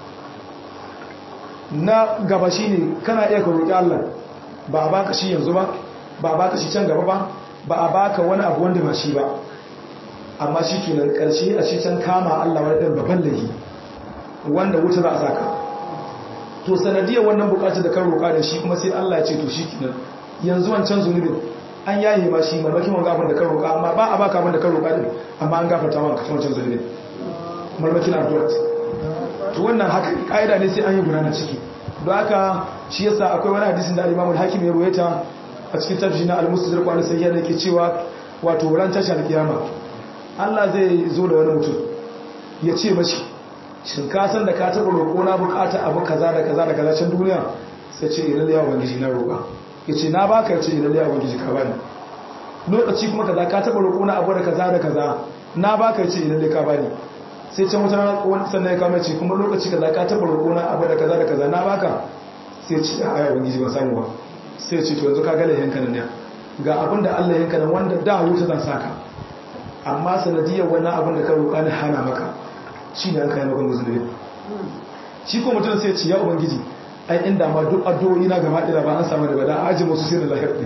na gaba shi ne kana iya ka roƙi Allah ba a baka shi yanzu ba ba a baka shi can gaba ba ba a baka wani abu wanda ba shi ba amma shi kenan ƙarshe a shi can kama Allah wani ɗan babban lahi wanda wuta za a saka to sanadiyar wannan bukatar da kan roƙa da shi kuma sai Allah ya ce to shi kenan yanzu wancan zunubin an yaye ma shi marmakin wanga abin da kan roƙa amma ba a baka abin da kan roƙa din amma an gafarta ma ka wancan zunubin marmakin addu'a to wannan haka kaida ne sai an yi gudana ciki don haka shi yasa akwai wani hadisin da Imam al-Hakim ya ruwaita a cikin tafsir na al-Mustadrak wa al-Sahih da yake cewa wato ran tashar kiyama Allah zai zo da wani mutum ya ce mashi shin ka san da ka taɓa roƙo na bukata abu kaza da kaza da kaza can duniya sai ce idan da yawa bangiji na roƙa ya ce na baka ce idan da yawa bangiji ka bani lokaci kuma kaza ka taɓa roƙo na abu da kaza da kaza na baka ce idan da ka bani sai can wata wani sannan ya kama ce kuma lokaci kaza ka taɓa roƙo na abu da kaza da kaza na baka sai ce a yawa bangiji ban samu ba sai ce to yanzu ka gala yanka nan ga abin da Allah yanka nan wanda da wuta zan saka amma sanadiyar wannan abin da ka roƙa ni hana maka shi ne an kayi makon musulmi shi ko mutum sai ce ya ubangiji ai inda ma duk addu'o'i na gaba ɗaya ba an samu da bada aji musu sai da lahir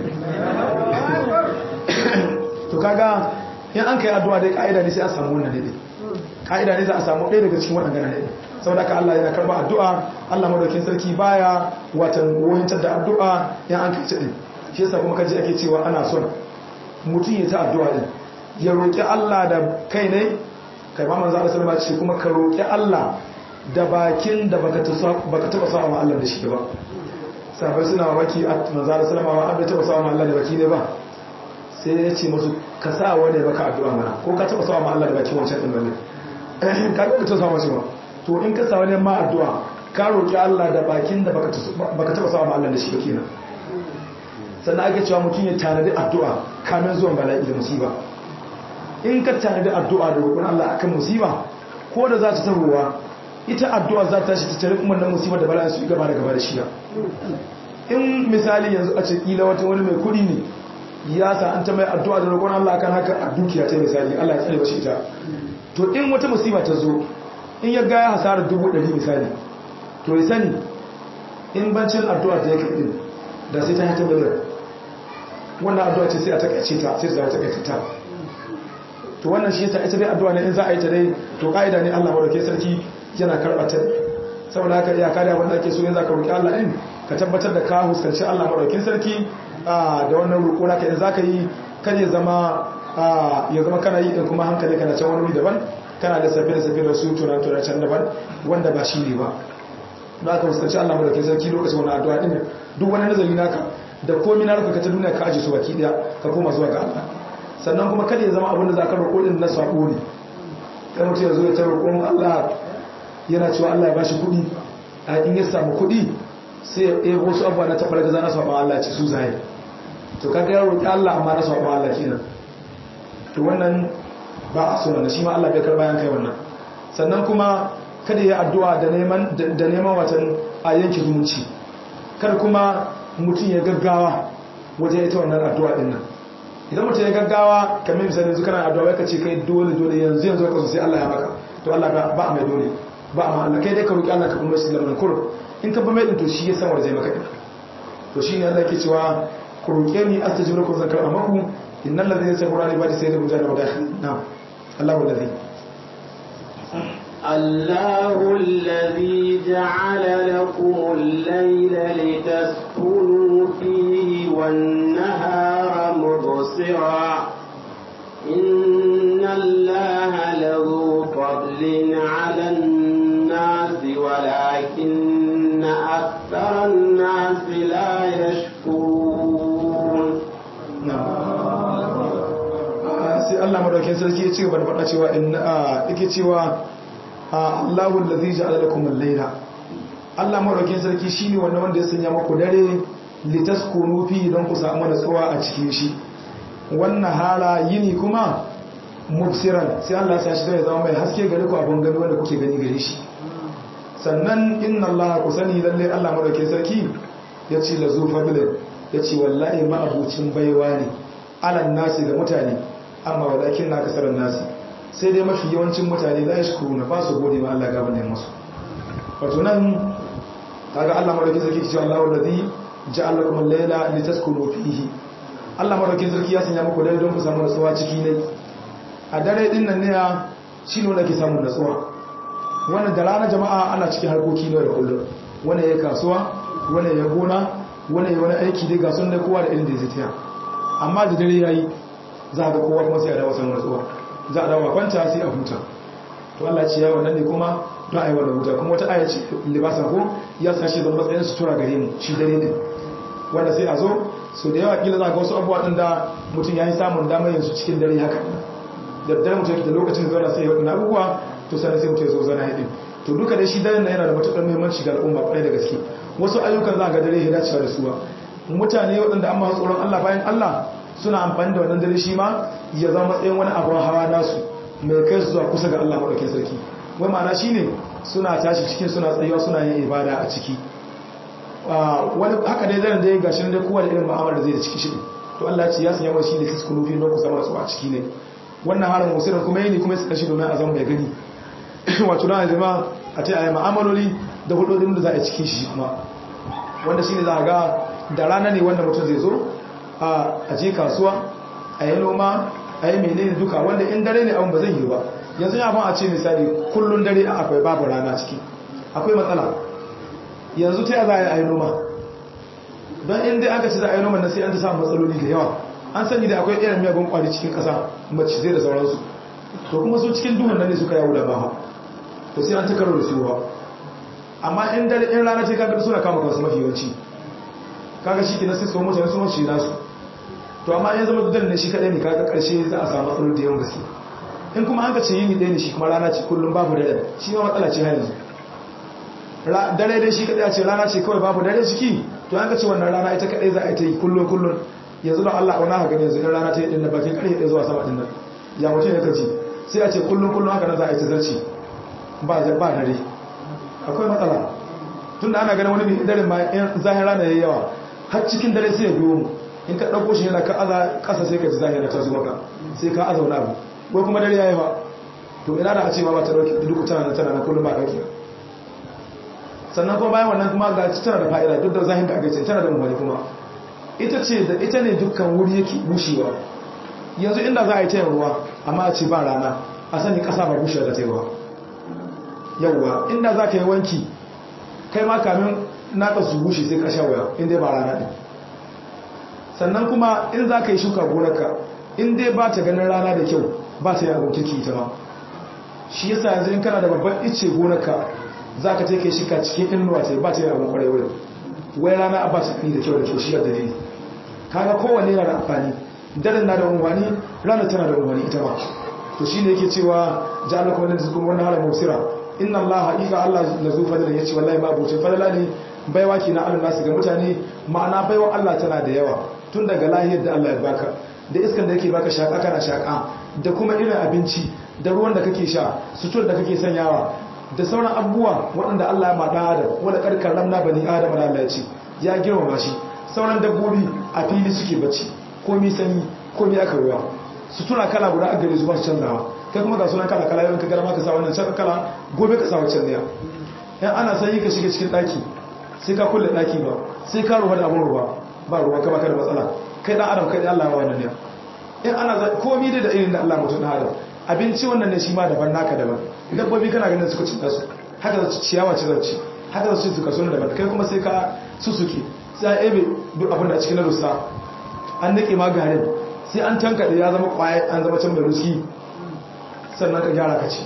ɗin to kaga in an kai addu'a dai ka'ida ne sai a samu wannan ne ka'ida ne za a samu ɗaya daga cikin waɗanda ne saboda ka Allah yana karba addu'a Allah madaukin sarki baya watan wohintar da addu'a in an kai ɗin shi yasa kuma kaji ake cewa ana son mutum ya ta addu'a ɗin ya roƙi Allah da kai ne kai ma manzo Allah sallama ce kuma ka roƙi Allah da bakin da baka baka taba sawa ma Allah da shi ba sabai suna mamaki manzo Allah sallama ba an taba sawa ma Allah da baki ne ba sai ya ce musu ka sa wani baka addu'a mana ko ka taba sawa ma Allah da baki wancan din bane ka ga ta sawa shi ba to in ka sa wani ma addu'a ka roƙi Allah da bakin da baka baka taba sawa ma Allah da shi ba kenan sannan ake cewa mutum ya tanadi addu'a kamin zuwan bala'i da musiba in ka tanadi addu'a da roƙon Allah akan musiba ko da za ta tahowa ita addu'a za ta shi ta tare kuma nan musibar da bala'in su gaba da gaba da shiya in misali yanzu a ce kila wata wani mai kuɗi ne ya sa an ta mai addu'a da roƙon Allah akan haka a dukiya ta misali Allah ya tsare bashi ita to in wata musiba ta zo in ya ga ya hasara dubu ɗari misali to ya sani in bancin addu'a da ya kai din da sai ta yi ta miliyan wannan addu'a ce sai a takaice ta sai ta zama takaice ta to wannan shi yasa ita dai addu'a ne in za a yi ta dai to kaida ne Allah barke sarki yana karɓa ta saboda haka iya kada wanda ake so yanzu ka roki Allah din ka tabbatar da ka huskanci Allah barkin sarki da wannan roƙo naka in zaka yi kar ya zama ya zama kana yi din kuma hankali kana can wani daban kana da sabbin sabbin da su tunan tunan can daban wanda ba shi ne ba don aka fuskanci Allah madaukakin sarki lokacin wani addu'a din duk wani nazari naka da komai na ruka ta duniya ka aje su baki daya ka koma zuwa ga Allah sannan kuma kada ya zama abin da za ka roƙo din na sabo ne kai mutum ya zo ya ta roƙon Allah yana cewa Allah ya bashi kuɗi a in ya samu kuɗi sai ya ɗebo wasu abubuwa na taɓar gaza na saɓon Allah ce su zai to kaga ya roƙi Allah amma na saɓon Allah kenan to wannan ba a so wannan shi ma Allah bai karɓa yan kai wannan sannan kuma kada ya addu'a da neman da neman watan a yanke zumunci kar kuma mutum ya gaggawa wajen ita wannan addu'a din nan idan mutum ya gaggawa kamar misali yanzu kana addu'a ka ce kai dole dole yanzu yanzu ka so sai Allah ya maka to Allah ba a mai dole ba a Allah kai dai ka roki Allah ka kuma shi lamarin kur in ka ba mai din to shi ya san wanda zai maka din to shine Allah yake cewa ku roke ni astajibu lakum zan karɓa maku innal ladhina yasabuna li ba'di sayyidina mujahid wa dakhil na'am Allahu alladhi الله الذي جعل لكم الليل لتسكنوا فيه والنهار مبصرا إن الله له فضل على الناس ولكن أكثر الناس لا يشكرون sai Allah madaukakin sarki ya ci gaba da faɗa cewa in yake cewa Allahu allazi ja'ala lakum al-layla Allah madaukakin sarki shine wannan wanda ya sanya muku dare litaskunu fi don ku samu natsuwa a cikin shi wannan hala yini kuma mubsiran sai Allah ya shi ya zama mai haske gare ku abun gani wanda kuke gani gare shi sannan inna Allah ku sani lalle Allah madaukakin sarki ya ce la zu fadlin ya ce wallahi ma abucin baiwa ne alan nasi ga mutane amma walakin na kasarar nasi sai dai mafi yawancin mutane la yashkuru na ba su gode ma Allah gaban nan musu wato nan kaga Allah madaukakin sarki ce Allahu alladhi ja'ala lakum al-layla litaskunu fihi Allah madaukakin sarki ya sanya muku dare don ku samu nutsuwa ciki ne a dare din nan ne shine wanda ke samu nutsuwa wannan da rana jama'a ana cikin harkoki ne da kullum wani ya kasuwa wani ya gona wani ya wani aiki dai ga sun da kowa da irin da zai taya amma da dare yayi za ga kowa kuma sai a dawo samun nutsuwa za a dawo kwanta sai a huta to Allah ce ya wannan ne kuma don a yi wannan huta kuma wata aya ce libasa ko ya sa shi zama matsayin sutura gare mu shi dare din wanda sai a zo so da yawa kila za ga wasu abubuwa din da mutum ya yi samun damar yanzu cikin dare haka da dare mutum da lokacin zauna sai ya waɗanda abubuwa to sannan sai mutum ya zo zana haɗin to duka dai shi daren na yana da matuƙar muhimmanci ga al'umma kwarai da gaske wasu ayyukan za ga dare ya dacewa da su ba mutane waɗanda an masu tsoron Allah bayan Allah suna amfani da wannan dare shi ma ya zama matsayin wani abin hawa nasu mai kai su zuwa kusa ga Allah maɗaukin sarki wai ma'ana shi ne suna tashi cikin suna tsayuwa suna yin ibada a ciki wani haka dai zan dai gashi dai kowa da irin ma'amar da zai da ciki shi to Allah ce ya sanya wani shi ne su kunufi don ku zama su a ciki ne wannan harin musirin kuma yi ne kuma suka shi domin a zama mai gani wato na zama a ce a yi ma'amaloli da hudodin da za a ciki shi kuma wanda shi ne za a ga da rana ne wanda mutum zai zo a je kasuwa a yi noma a yi menene duka wanda in dare ne abin ba zai yi ba yanzu ya a ce misali kullum dare akwai babu rana ciki akwai matsala yanzu ta za a yi noma don inda aka ce za a yi noma na sai an ta samun matsaloli da yawa an sani da akwai irin miyagun kwari cikin ƙasa mace zai da sauransu to kuma su cikin duhun nan ne suka yawo da ba to sai an ta karo da su ba amma in dare in rana ce kaga suna kama kansu mafi yawanci kaga shi ke na sai su mutane su mace nasu to amma ya zama dare ne shi kadai ne kaga karshe za a samu matsaloli da yawan gaske in kuma an ka ce yini ɗaya ne shi kuma rana ce kullum babu dare shi ma matsala ce har yanzu dare dai shi kadai a ce rana ce kawai babu dare ciki to an ka ce wannan rana ita kadai za a yi ta yi kullum kullum yanzu don Allah wani haka gani yanzu in rana ta yi dinna bakin karfe ɗaya zuwa sama dinna ya mutum ya kaji sai a ce kullum kullum haka nan za a yi ta zarci ba ba dare akwai matsala tun da ana ganin wani mai dare ma in zahir rana ya yi yawa har cikin dare sai ya biyo mu in ka ɗauko shi yana ka aza ƙasa sai ka ji zahira ta zuwa ka sai ka aza wani abu ko kuma dare ya yi ba to ina da a ce ma ba ta ɗauki duk tana na tana na kullum ba ɗauki sannan kuma bayan wannan kuma ga tana da fa'ida duk da zahin da aka ce tana da umarni kuma ita ce da ita ne dukkan wuri yake bushewa yanzu inda za a yi tayin ruwa amma a ce ba rana a sani ƙasa ba bushewa da taiwa yauwa inda za ka yi wanki kai ma kamin naka su bushe sai ka sha waya inda ba rana ɗin sannan kuma in za ka yi shuka gonarka in dai ba ta ganin rana da kyau ba ta yi abin kirki ita ma shi yasa yanzu in kana da babban icce gonarka za ka take shi ka cikin inuwa ta ba ta yi abin kwarai wurin wai rana a ba ta da kyau da kyau shi yadda ne kaga kowanne yana da amfani daren na da unwani rana tana da unwani ita ma to shi ne yake cewa ja'ala kuma nan zikun wannan halar mubsira inna allaha haqiqa allah la zu fadlan yace wallahi ma bucin fadla ne baiwa ki na allah nasu ga mutane ma'ana baiwa allah tana da yawa tun daga lahiyar da allah ya baka da iskan da yake baka shaka kana shaka da kuma irin abinci da ruwan da kake sha sutur da kake sanyawa da sauran abubuwa waɗanda Allah ya maɗa adam wanda karkar ramna bani adam da Allah ya ce ya girmama shi sauran dabbobi a fili suke bacci komi sanyi komi aka ruwa sutura kala guda a gare su ba su canzawa kai kuma ga sunan kala kala yawan ka garma ka sa wannan can kala gobe ka sa wancan ne yan ana sanyi ka shiga cikin ɗaki sai ka kulle ɗaki ba sai ka ruwa da abin ruwa ba ruwa ka baka da matsala kai dan adam kai Allah ya wannan ne in ana komi da irin da Allah mutum adam abinci wannan ne shi ma daban naka daban dabbobi kana ganin suka cinta su haka da ciyawa ce zance haka da su suka suna daban kai kuma sai ka susuke sai a ebe duk abin da cikin rusa an nake ma garin sai an tankaɗe ya zama kwaye an zama can mai ruski sannan ka gyara ka ci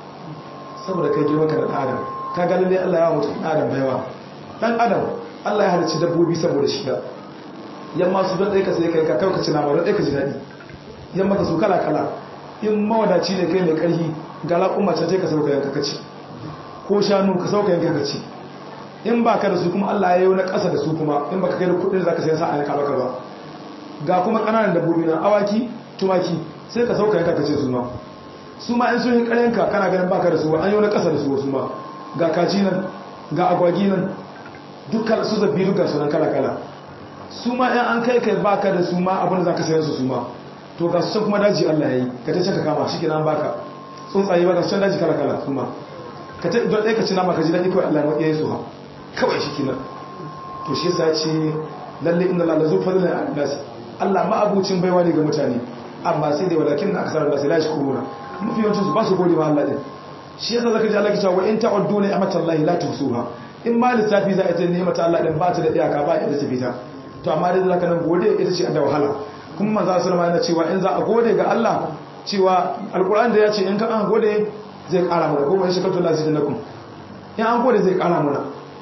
saboda kai girman ka da ɗan adam ka ga lalle Allah ya mutu ɗan adam baiwa ɗan adam Allah ya halicci dabbobi saboda shi yamma su don ɗaya ka sai kai ka kai ka ci nama don ɗaya ka ji daɗi yamma ka su kala kala in mawadaci ne kai mai ƙarfi ga laƙumma can sai ka sauka yanka ka ci ko shanu ka sauka yanka ka ci in ba ka da su kuma Allah ya yi na ƙasa da su kuma in ba ka kai da kuɗin za ka sai sa a yanka baka ba ga kuma ƙananan dabbobi na awaki tumaki sai ka sauka yanka ka ce su ma su ma in sun yi ƙaryanka kana ganin baka da su an yi na ƙasa da su su ma ga kaji nan ga agwagi nan dukkan su zabi duka sunan kala kala su ma in an kai kai baka da su ma abin da za ka sayar su su ma to ga su can kuma daji Allah ya yi ka ta ka kama shi kenan baka tsuntsaye ba ga su can daji kala kala su ma ka ta don ɗaya ka ci nama ka ji daɗi kawai Allah ya yi su ha kawai shi kenan to shi yasa ce lalle inda Allah la zu fadlan an-nas Allah ma abucin baiwa ne ga mutane amma sai dai walakin na aksarar da sai la shukuruna mafi yawancin su ba su gode ma Allah din shi yasa zaka ji Allah ke cewa wa in ta'uddu ni'matallahi la tuhsuha in ma lissafi za a ce ni'mata Allah din ba ta da iyaka ba ita ce fita to amma dai zaka nan gode ita ce da wahala kuma manzo sallama yana cewa in za a gode ga Allah cewa alquran da ya ce in ka an gode zai kara mana kuma in shakartu la zidnakum in an gode zai kara mana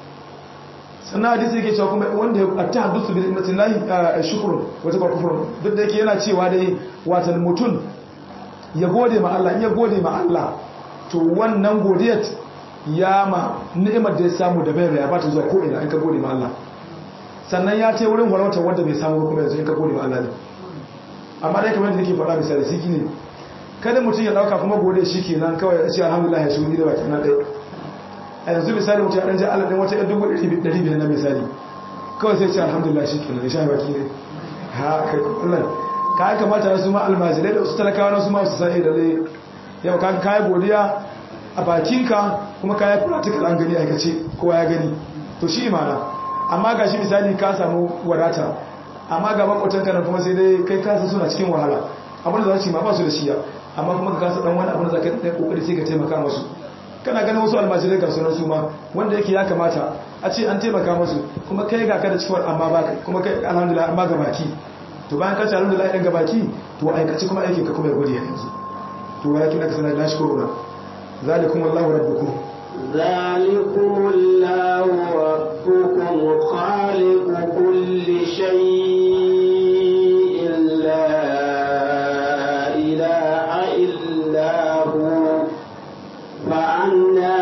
sannan hadisi yake cewa kuma wanda ya tahaddusu bi ni'matillahi shukrun wata ba kufrun duk da yake yana cewa dai watan mutun ya gode ma Allah in ya gode ma Allah to wannan godiyar ya ma ni'imar da ya samu da bai ya bata zuwa ko ina in ka gode ma Allah sannan ya ce wurin warwata wanda bai samu kuma yanzu in ka gode ma Allah ne amma dai kamar da nake faɗa misali siki ne kada mutum ya dauka kuma gode shi kenan kawai ya ce alhamdulillah ya shuni da baki na dai a yanzu misali mutum ya dan ji Allah dan wata dubu ɗari biyar na misali kawai sai ce alhamdulillah shi kenan ya sha baki ne ha kai kullum ka kamata su ma almajirai da su talakawa na su ma su sani da dai yau ka kai godiya a bakinka kuma ka yi practical an gani aikace kowa ya gani to shi imana amma ga shi misali ka samu wadata amma ga makwatanka na kuma sai dai kai kasa suna cikin wahala abin da za su yi ma ba su da shiya amma kuma ka kasa dan wani abin da za ka yi kokari sai ka taimaka masu kana ganin wasu almajirai ga sunan su ma wanda yake ya kamata a ce an taimaka masu kuma kai ga ka da cikin amma ba kuma kai alhamdulillah amma ga baki to bayan ka ce alhamdulillah ɗan ga baki to aikaci kuma aikin ka kuma ya gode yanzu to walakin aka sanar da shi korona ذلكم الله ربكم ذلكم الله ربكم خالق كل شيء لا إله إلا هو فأنا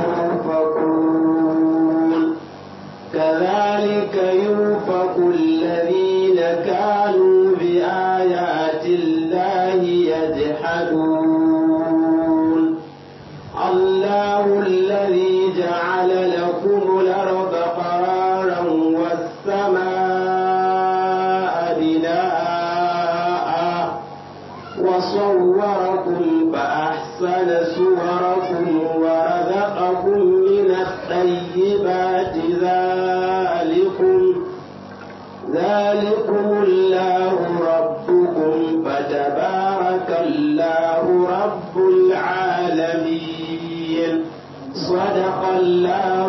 تؤفكون كذلك يؤفك الذين كانوا بآيات الله يجحدون الله الذي جعل لكم الأرض قرارا والسماء بناء وصوركم فأحسن صوركم ورزقكم من الطيبات ذلكم ذلكم الله ربكم فتبارك الله رب العالمين صدق الله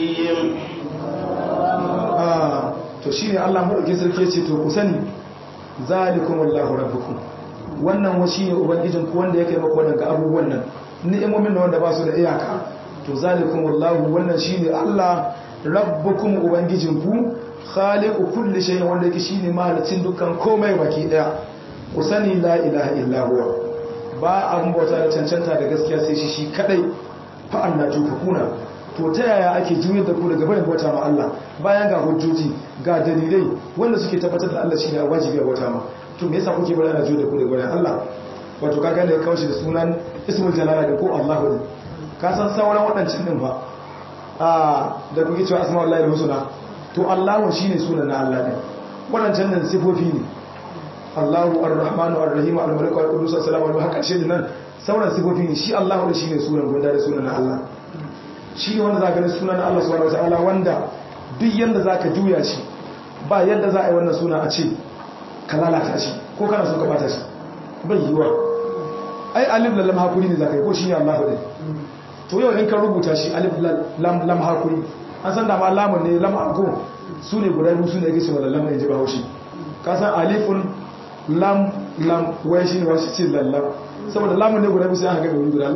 العظيم to shine Allah madaukakin sarki yace to ku sani zalikumullahu rabbukum wannan wa shine ubangijin ku wanda yake maka wannan ga abubuwan nan ni'imomin wanda ba su da iyaka to zalikumullahu wannan shine Allah rabbukum ubangijin ku khaliqu kulli shay'in wanda yake shine mahalicin dukkan komai baki daya ku sani la ilaha illa huwa ba abun bauta da cancanta da gaskiya sai shi shi kadai fa Allah tufakuna to ta yaya ake juyar da ku daga barin bauta ma Allah bayan ga hujjoji ga dalilai wanda suke tabbatar da Allah shine wajibi a bauta ma to me yasa kuke bari ana juyar da ku daga barin Allah wato kaga da kawo shi da sunan ismul jalala da ko Allahu ne ka san sauran waɗancan din ba a da kuke cewa asma'ullahi husna to Allahu shine sunan na Allah ne waɗancan nan sifofi ne Allahu ar-Rahmanu ar-Rahim al-Malik al-Qudus as-Salamu alaihi haka shi nan sauran sifofi ne shi Allahu da shine sunan guda da sunan na Allah shi ne wanda za ka gani sunan Allah subhanahu wataala wanda duk yanda za ka juya shi ba yadda za a yi wannan suna a ce ka lalata shi ko kana so ka bata shi bai yiwa ai alif lam hakuri ne za ka yi ko shi ne Allah ɗin to yau in ka rubuta shi alif lam lam hakuri an san da ma lamun ne lam ako su ne guda biyu su ne yake cewa lam ne ji ba haushi ka san alifun lam lam wai shi ne wasu ce lallam saboda lamun ne guda biyu sai aka ga wuri guda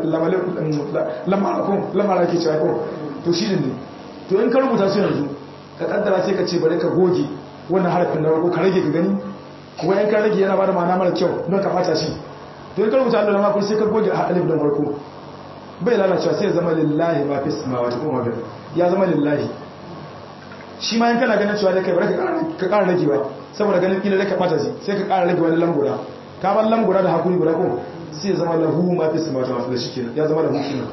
lamara ke cewa ko to shi ne to in ka rubuta su yanzu ka kaddara sai ka ce bari ka goge wannan harafin na farko ka rage ka gani kuma in ka rage yana bada ma'ana mara kyau don ka fata shi to in ka rubuta Allah na sai ka goge a alif don farko bai lalacewa sai ya zama lillahi ma fi samawati kuma bil ya zama lillahi shi ma in kana ganin cewa dai kai bari ka ƙara ragewa saboda ganin kila da ka fata shi sai ka ƙara rage wani lambura ka bar lambura da hakuri guda ko sai ya zama lahu ma fi samawati ma da shikenan ya zama lahu kenan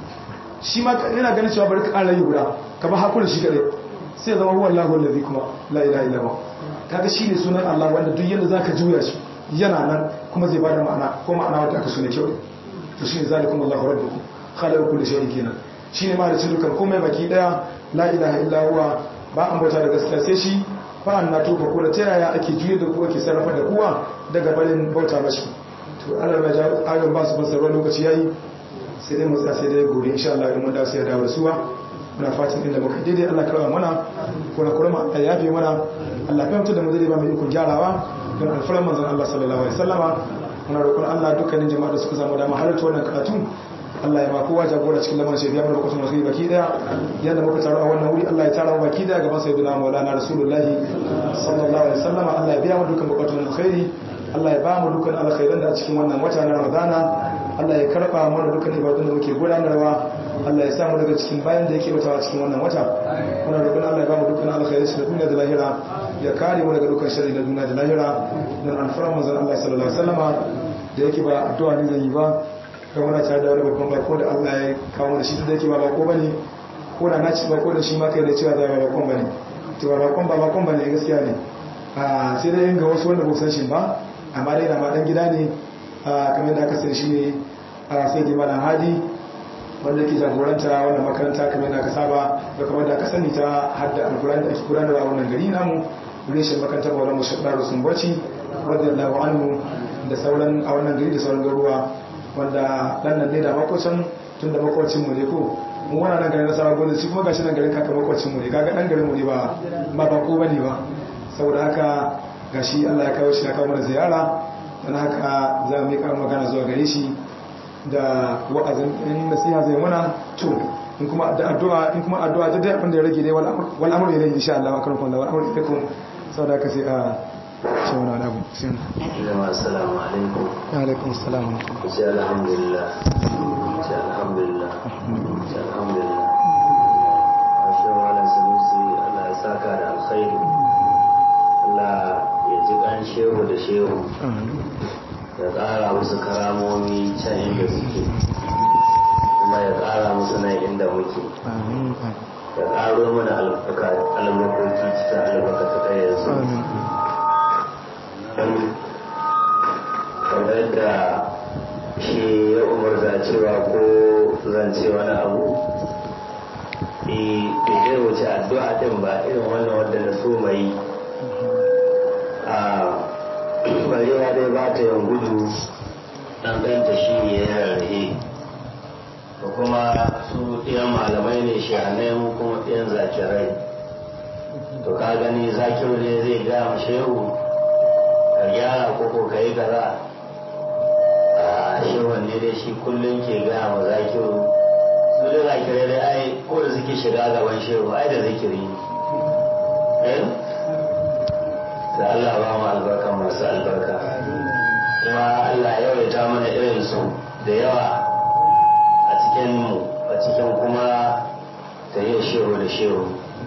shi ma yana ganin cewa bari ka ƙara yi guda ka ba hakuri shi kadai sai ya zama huwa Allahu allazi kuma la ilaha illa huwa kaga shine sunan Allah wanda duk yanda zaka juya shi yana nan kuma zai bada ma'ana ko ma'ana wanda aka sune kyau to shine zalikum Allahu rabbukum khaliqu kulli shay'in kenan shine ma da cin dukan komai baki daya la ilaha illa huwa ba an bauta da gaskiya sai shi fa an nato ko da ta yaya ake juye da kuwa ke sarrafa da kuwa daga barin bauta mashi to Allah ya ja ayon ba su fasarwa lokaci yayi sai dai mu tsaya sai dai gobe insha Allah in mun da sai ya dawo da suwa muna fatan inda muka daidai Allah karama mana ko na kurma Allah yafe mana Allah fahimta da mu zai ba mu ikon gyarawa don alfaran manzon Allah sallallahu alaihi wasallama muna roƙon Allah dukkanin jama'a da suka samu dama halarta wannan karatu Allah ya ma kowa jagora cikin lamarin shi biya mana bukatun alkhairi baki daya yanda muka taru a wannan wuri Allah ya tara mu baki daya gaban sayyidina Maulana Rasulullahi sallallahu alaihi wasallam Allah ya biya mu dukkan bukatun alkhairi Allah ya ba mu dukkan alkhairan da a cikin wannan wata na Ramadana Allah ya karba mana dukkan ibadun da muke gudanarwa Allah ya samu daga cikin bayan da yake mutawa cikin wannan wata muna roƙon Allah ya ba mu dukkan alkhairai da duniya da lahira ya kare mu daga dukkan sharri da duniya da lahira dan alfaran manzon Allah sallallahu alaihi wasallama da yake ba addu'a ne zan yi ba kan muna tare da wani babban bako da Allah ya kawo da shi da yake ba bako bane ko da na ci bako da shi ma kai da cewa zai ba bakon bane to ba bakon ba bakon bane gaskiya ne a sai dai ga wasu wanda ba san shi ba amma dai na ma dan gida ne kamar da aka sani shi ne a sai di malam hadi wanda ke jagoranta wannan makaranta kamar da aka saba da kamar da aka sani ta hadda alkurani da ake gudanar a wannan gari namu reshen makarantar maulan mu shaɗa rusun bacci radiyallahu anhu da sauran a wannan gari da sauran garuwa wanda dan nan ne da makocin tun da makocin mu ne ko mu wana nan garin nasara gona shi kuma gashi nan garin kaka makocin mu ne kaga dan garin mu ne ba ba ba ko bane ba saboda haka gashi Allah ya kawo shi ya kawo mana ziyara dan haka za mu yi magana zuwa gare shi da wa'azin in nasiha zai muna to in kuma da addu'a in kuma addu'a da dai abin da ya rage dai wal amru ilayhi insha Allah wa karfun da wal amru ilaykum saboda haka sai a ce wani wani abu sai jama'a assalamu alaikum wa alaikum assalam ku ce alhamdulillah ku ce alhamdulillah ku ce alhamdulillah ashe malam sanusi Allah ya saka da alkhairi Allah ya ji kan shehu da shehu ya ƙara musu karamomi can inda suke kuma ya ƙara musu nan inda muke ya ƙaro mana albarkoki cikin albarkata ta yanzu kamar yadda shi ya umarza cewa ko zance wani abu da zai wuce addu'a din ba irin wannan wadda na so mai a barewa dai ba ta yin gudu ɗanɗanta shi ne ya rarrahe da kuma su ɗiyan malamai ne shahanai mu kuma ɗiyan zakirai to ka gani zakiru ne zai gama shehu yi kaza a shehun ne dai shi kullum ke gaya ma zakiru su da zakirai dai ai ko da suke shiga gaban shehu ai da zikiri ne da Allah ba mu albarka masu albarka kuma Allah yawaita mana irin su da yawa a cikin mu a cikin kuma ta yi shehu da shehu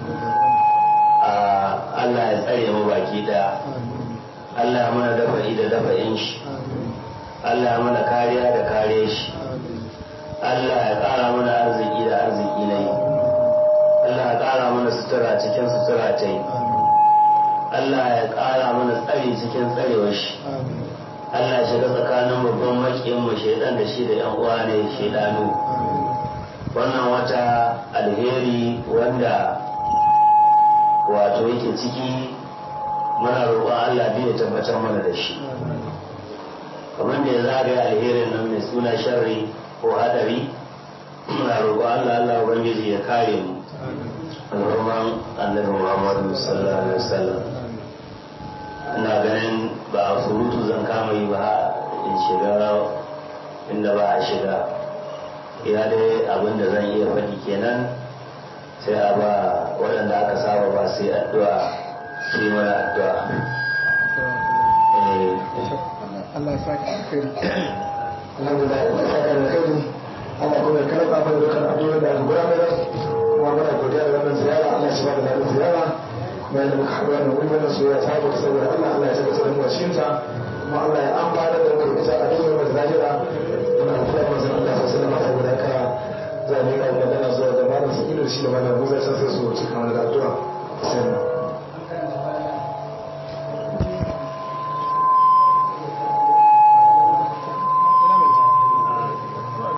Allah ya tsare mu baki daya Allah ya mana dafa'i da dafa'in shi Allah ya mana kariya da kare shi Allah ya ƙara mana arziki da arziki na yi Allah ya ƙara mana sutura cikin sutura ta yi Allah ya ƙara mana tsari cikin tsarewar shi Allah ya shiga tsakanin babban makiyin mu shaidan da shi da yan uwa ne shaidanu wannan wata alheri wanda wato yake ciki muna roƙon Allah biyu ya tabbatar mana da shi kamar da ya zagaya alherin nan mai suna sharri ko hadari muna roƙon Allah Allah ubangiji ya kare mu alhurman annabi Muhammadu sallallahu alaihi wasallam ina ganin ba a surutu zan kama yi ba in shiga inda ba a shiga ya dai abin da zan iya faɗi kenan sai a ba waɗanda aka saba ba sai addu'a su yi mana addu'a Allah ya saka alkhairi alhamdulillah Allah ya saka alkhairi Allah kuma ya karɓa mana dukkan addu'o'in da aka gudanar kuma muna godiya da wannan ziyara Allah ya shiga da daɗin ziyara kuma yadda muka haɗu wannan wuri wannan soyayya ta bata saboda Allah Allah ya tabbatar da mu a cikin ta kuma Allah ya amfana da mu ita a duniya da lahira muna kula da manzon Allah sallallahu alaihi wasallam saboda haka za mu yi magana zuwa da malam sabilu shi da malam Musa sai su cika mana da addu'a sai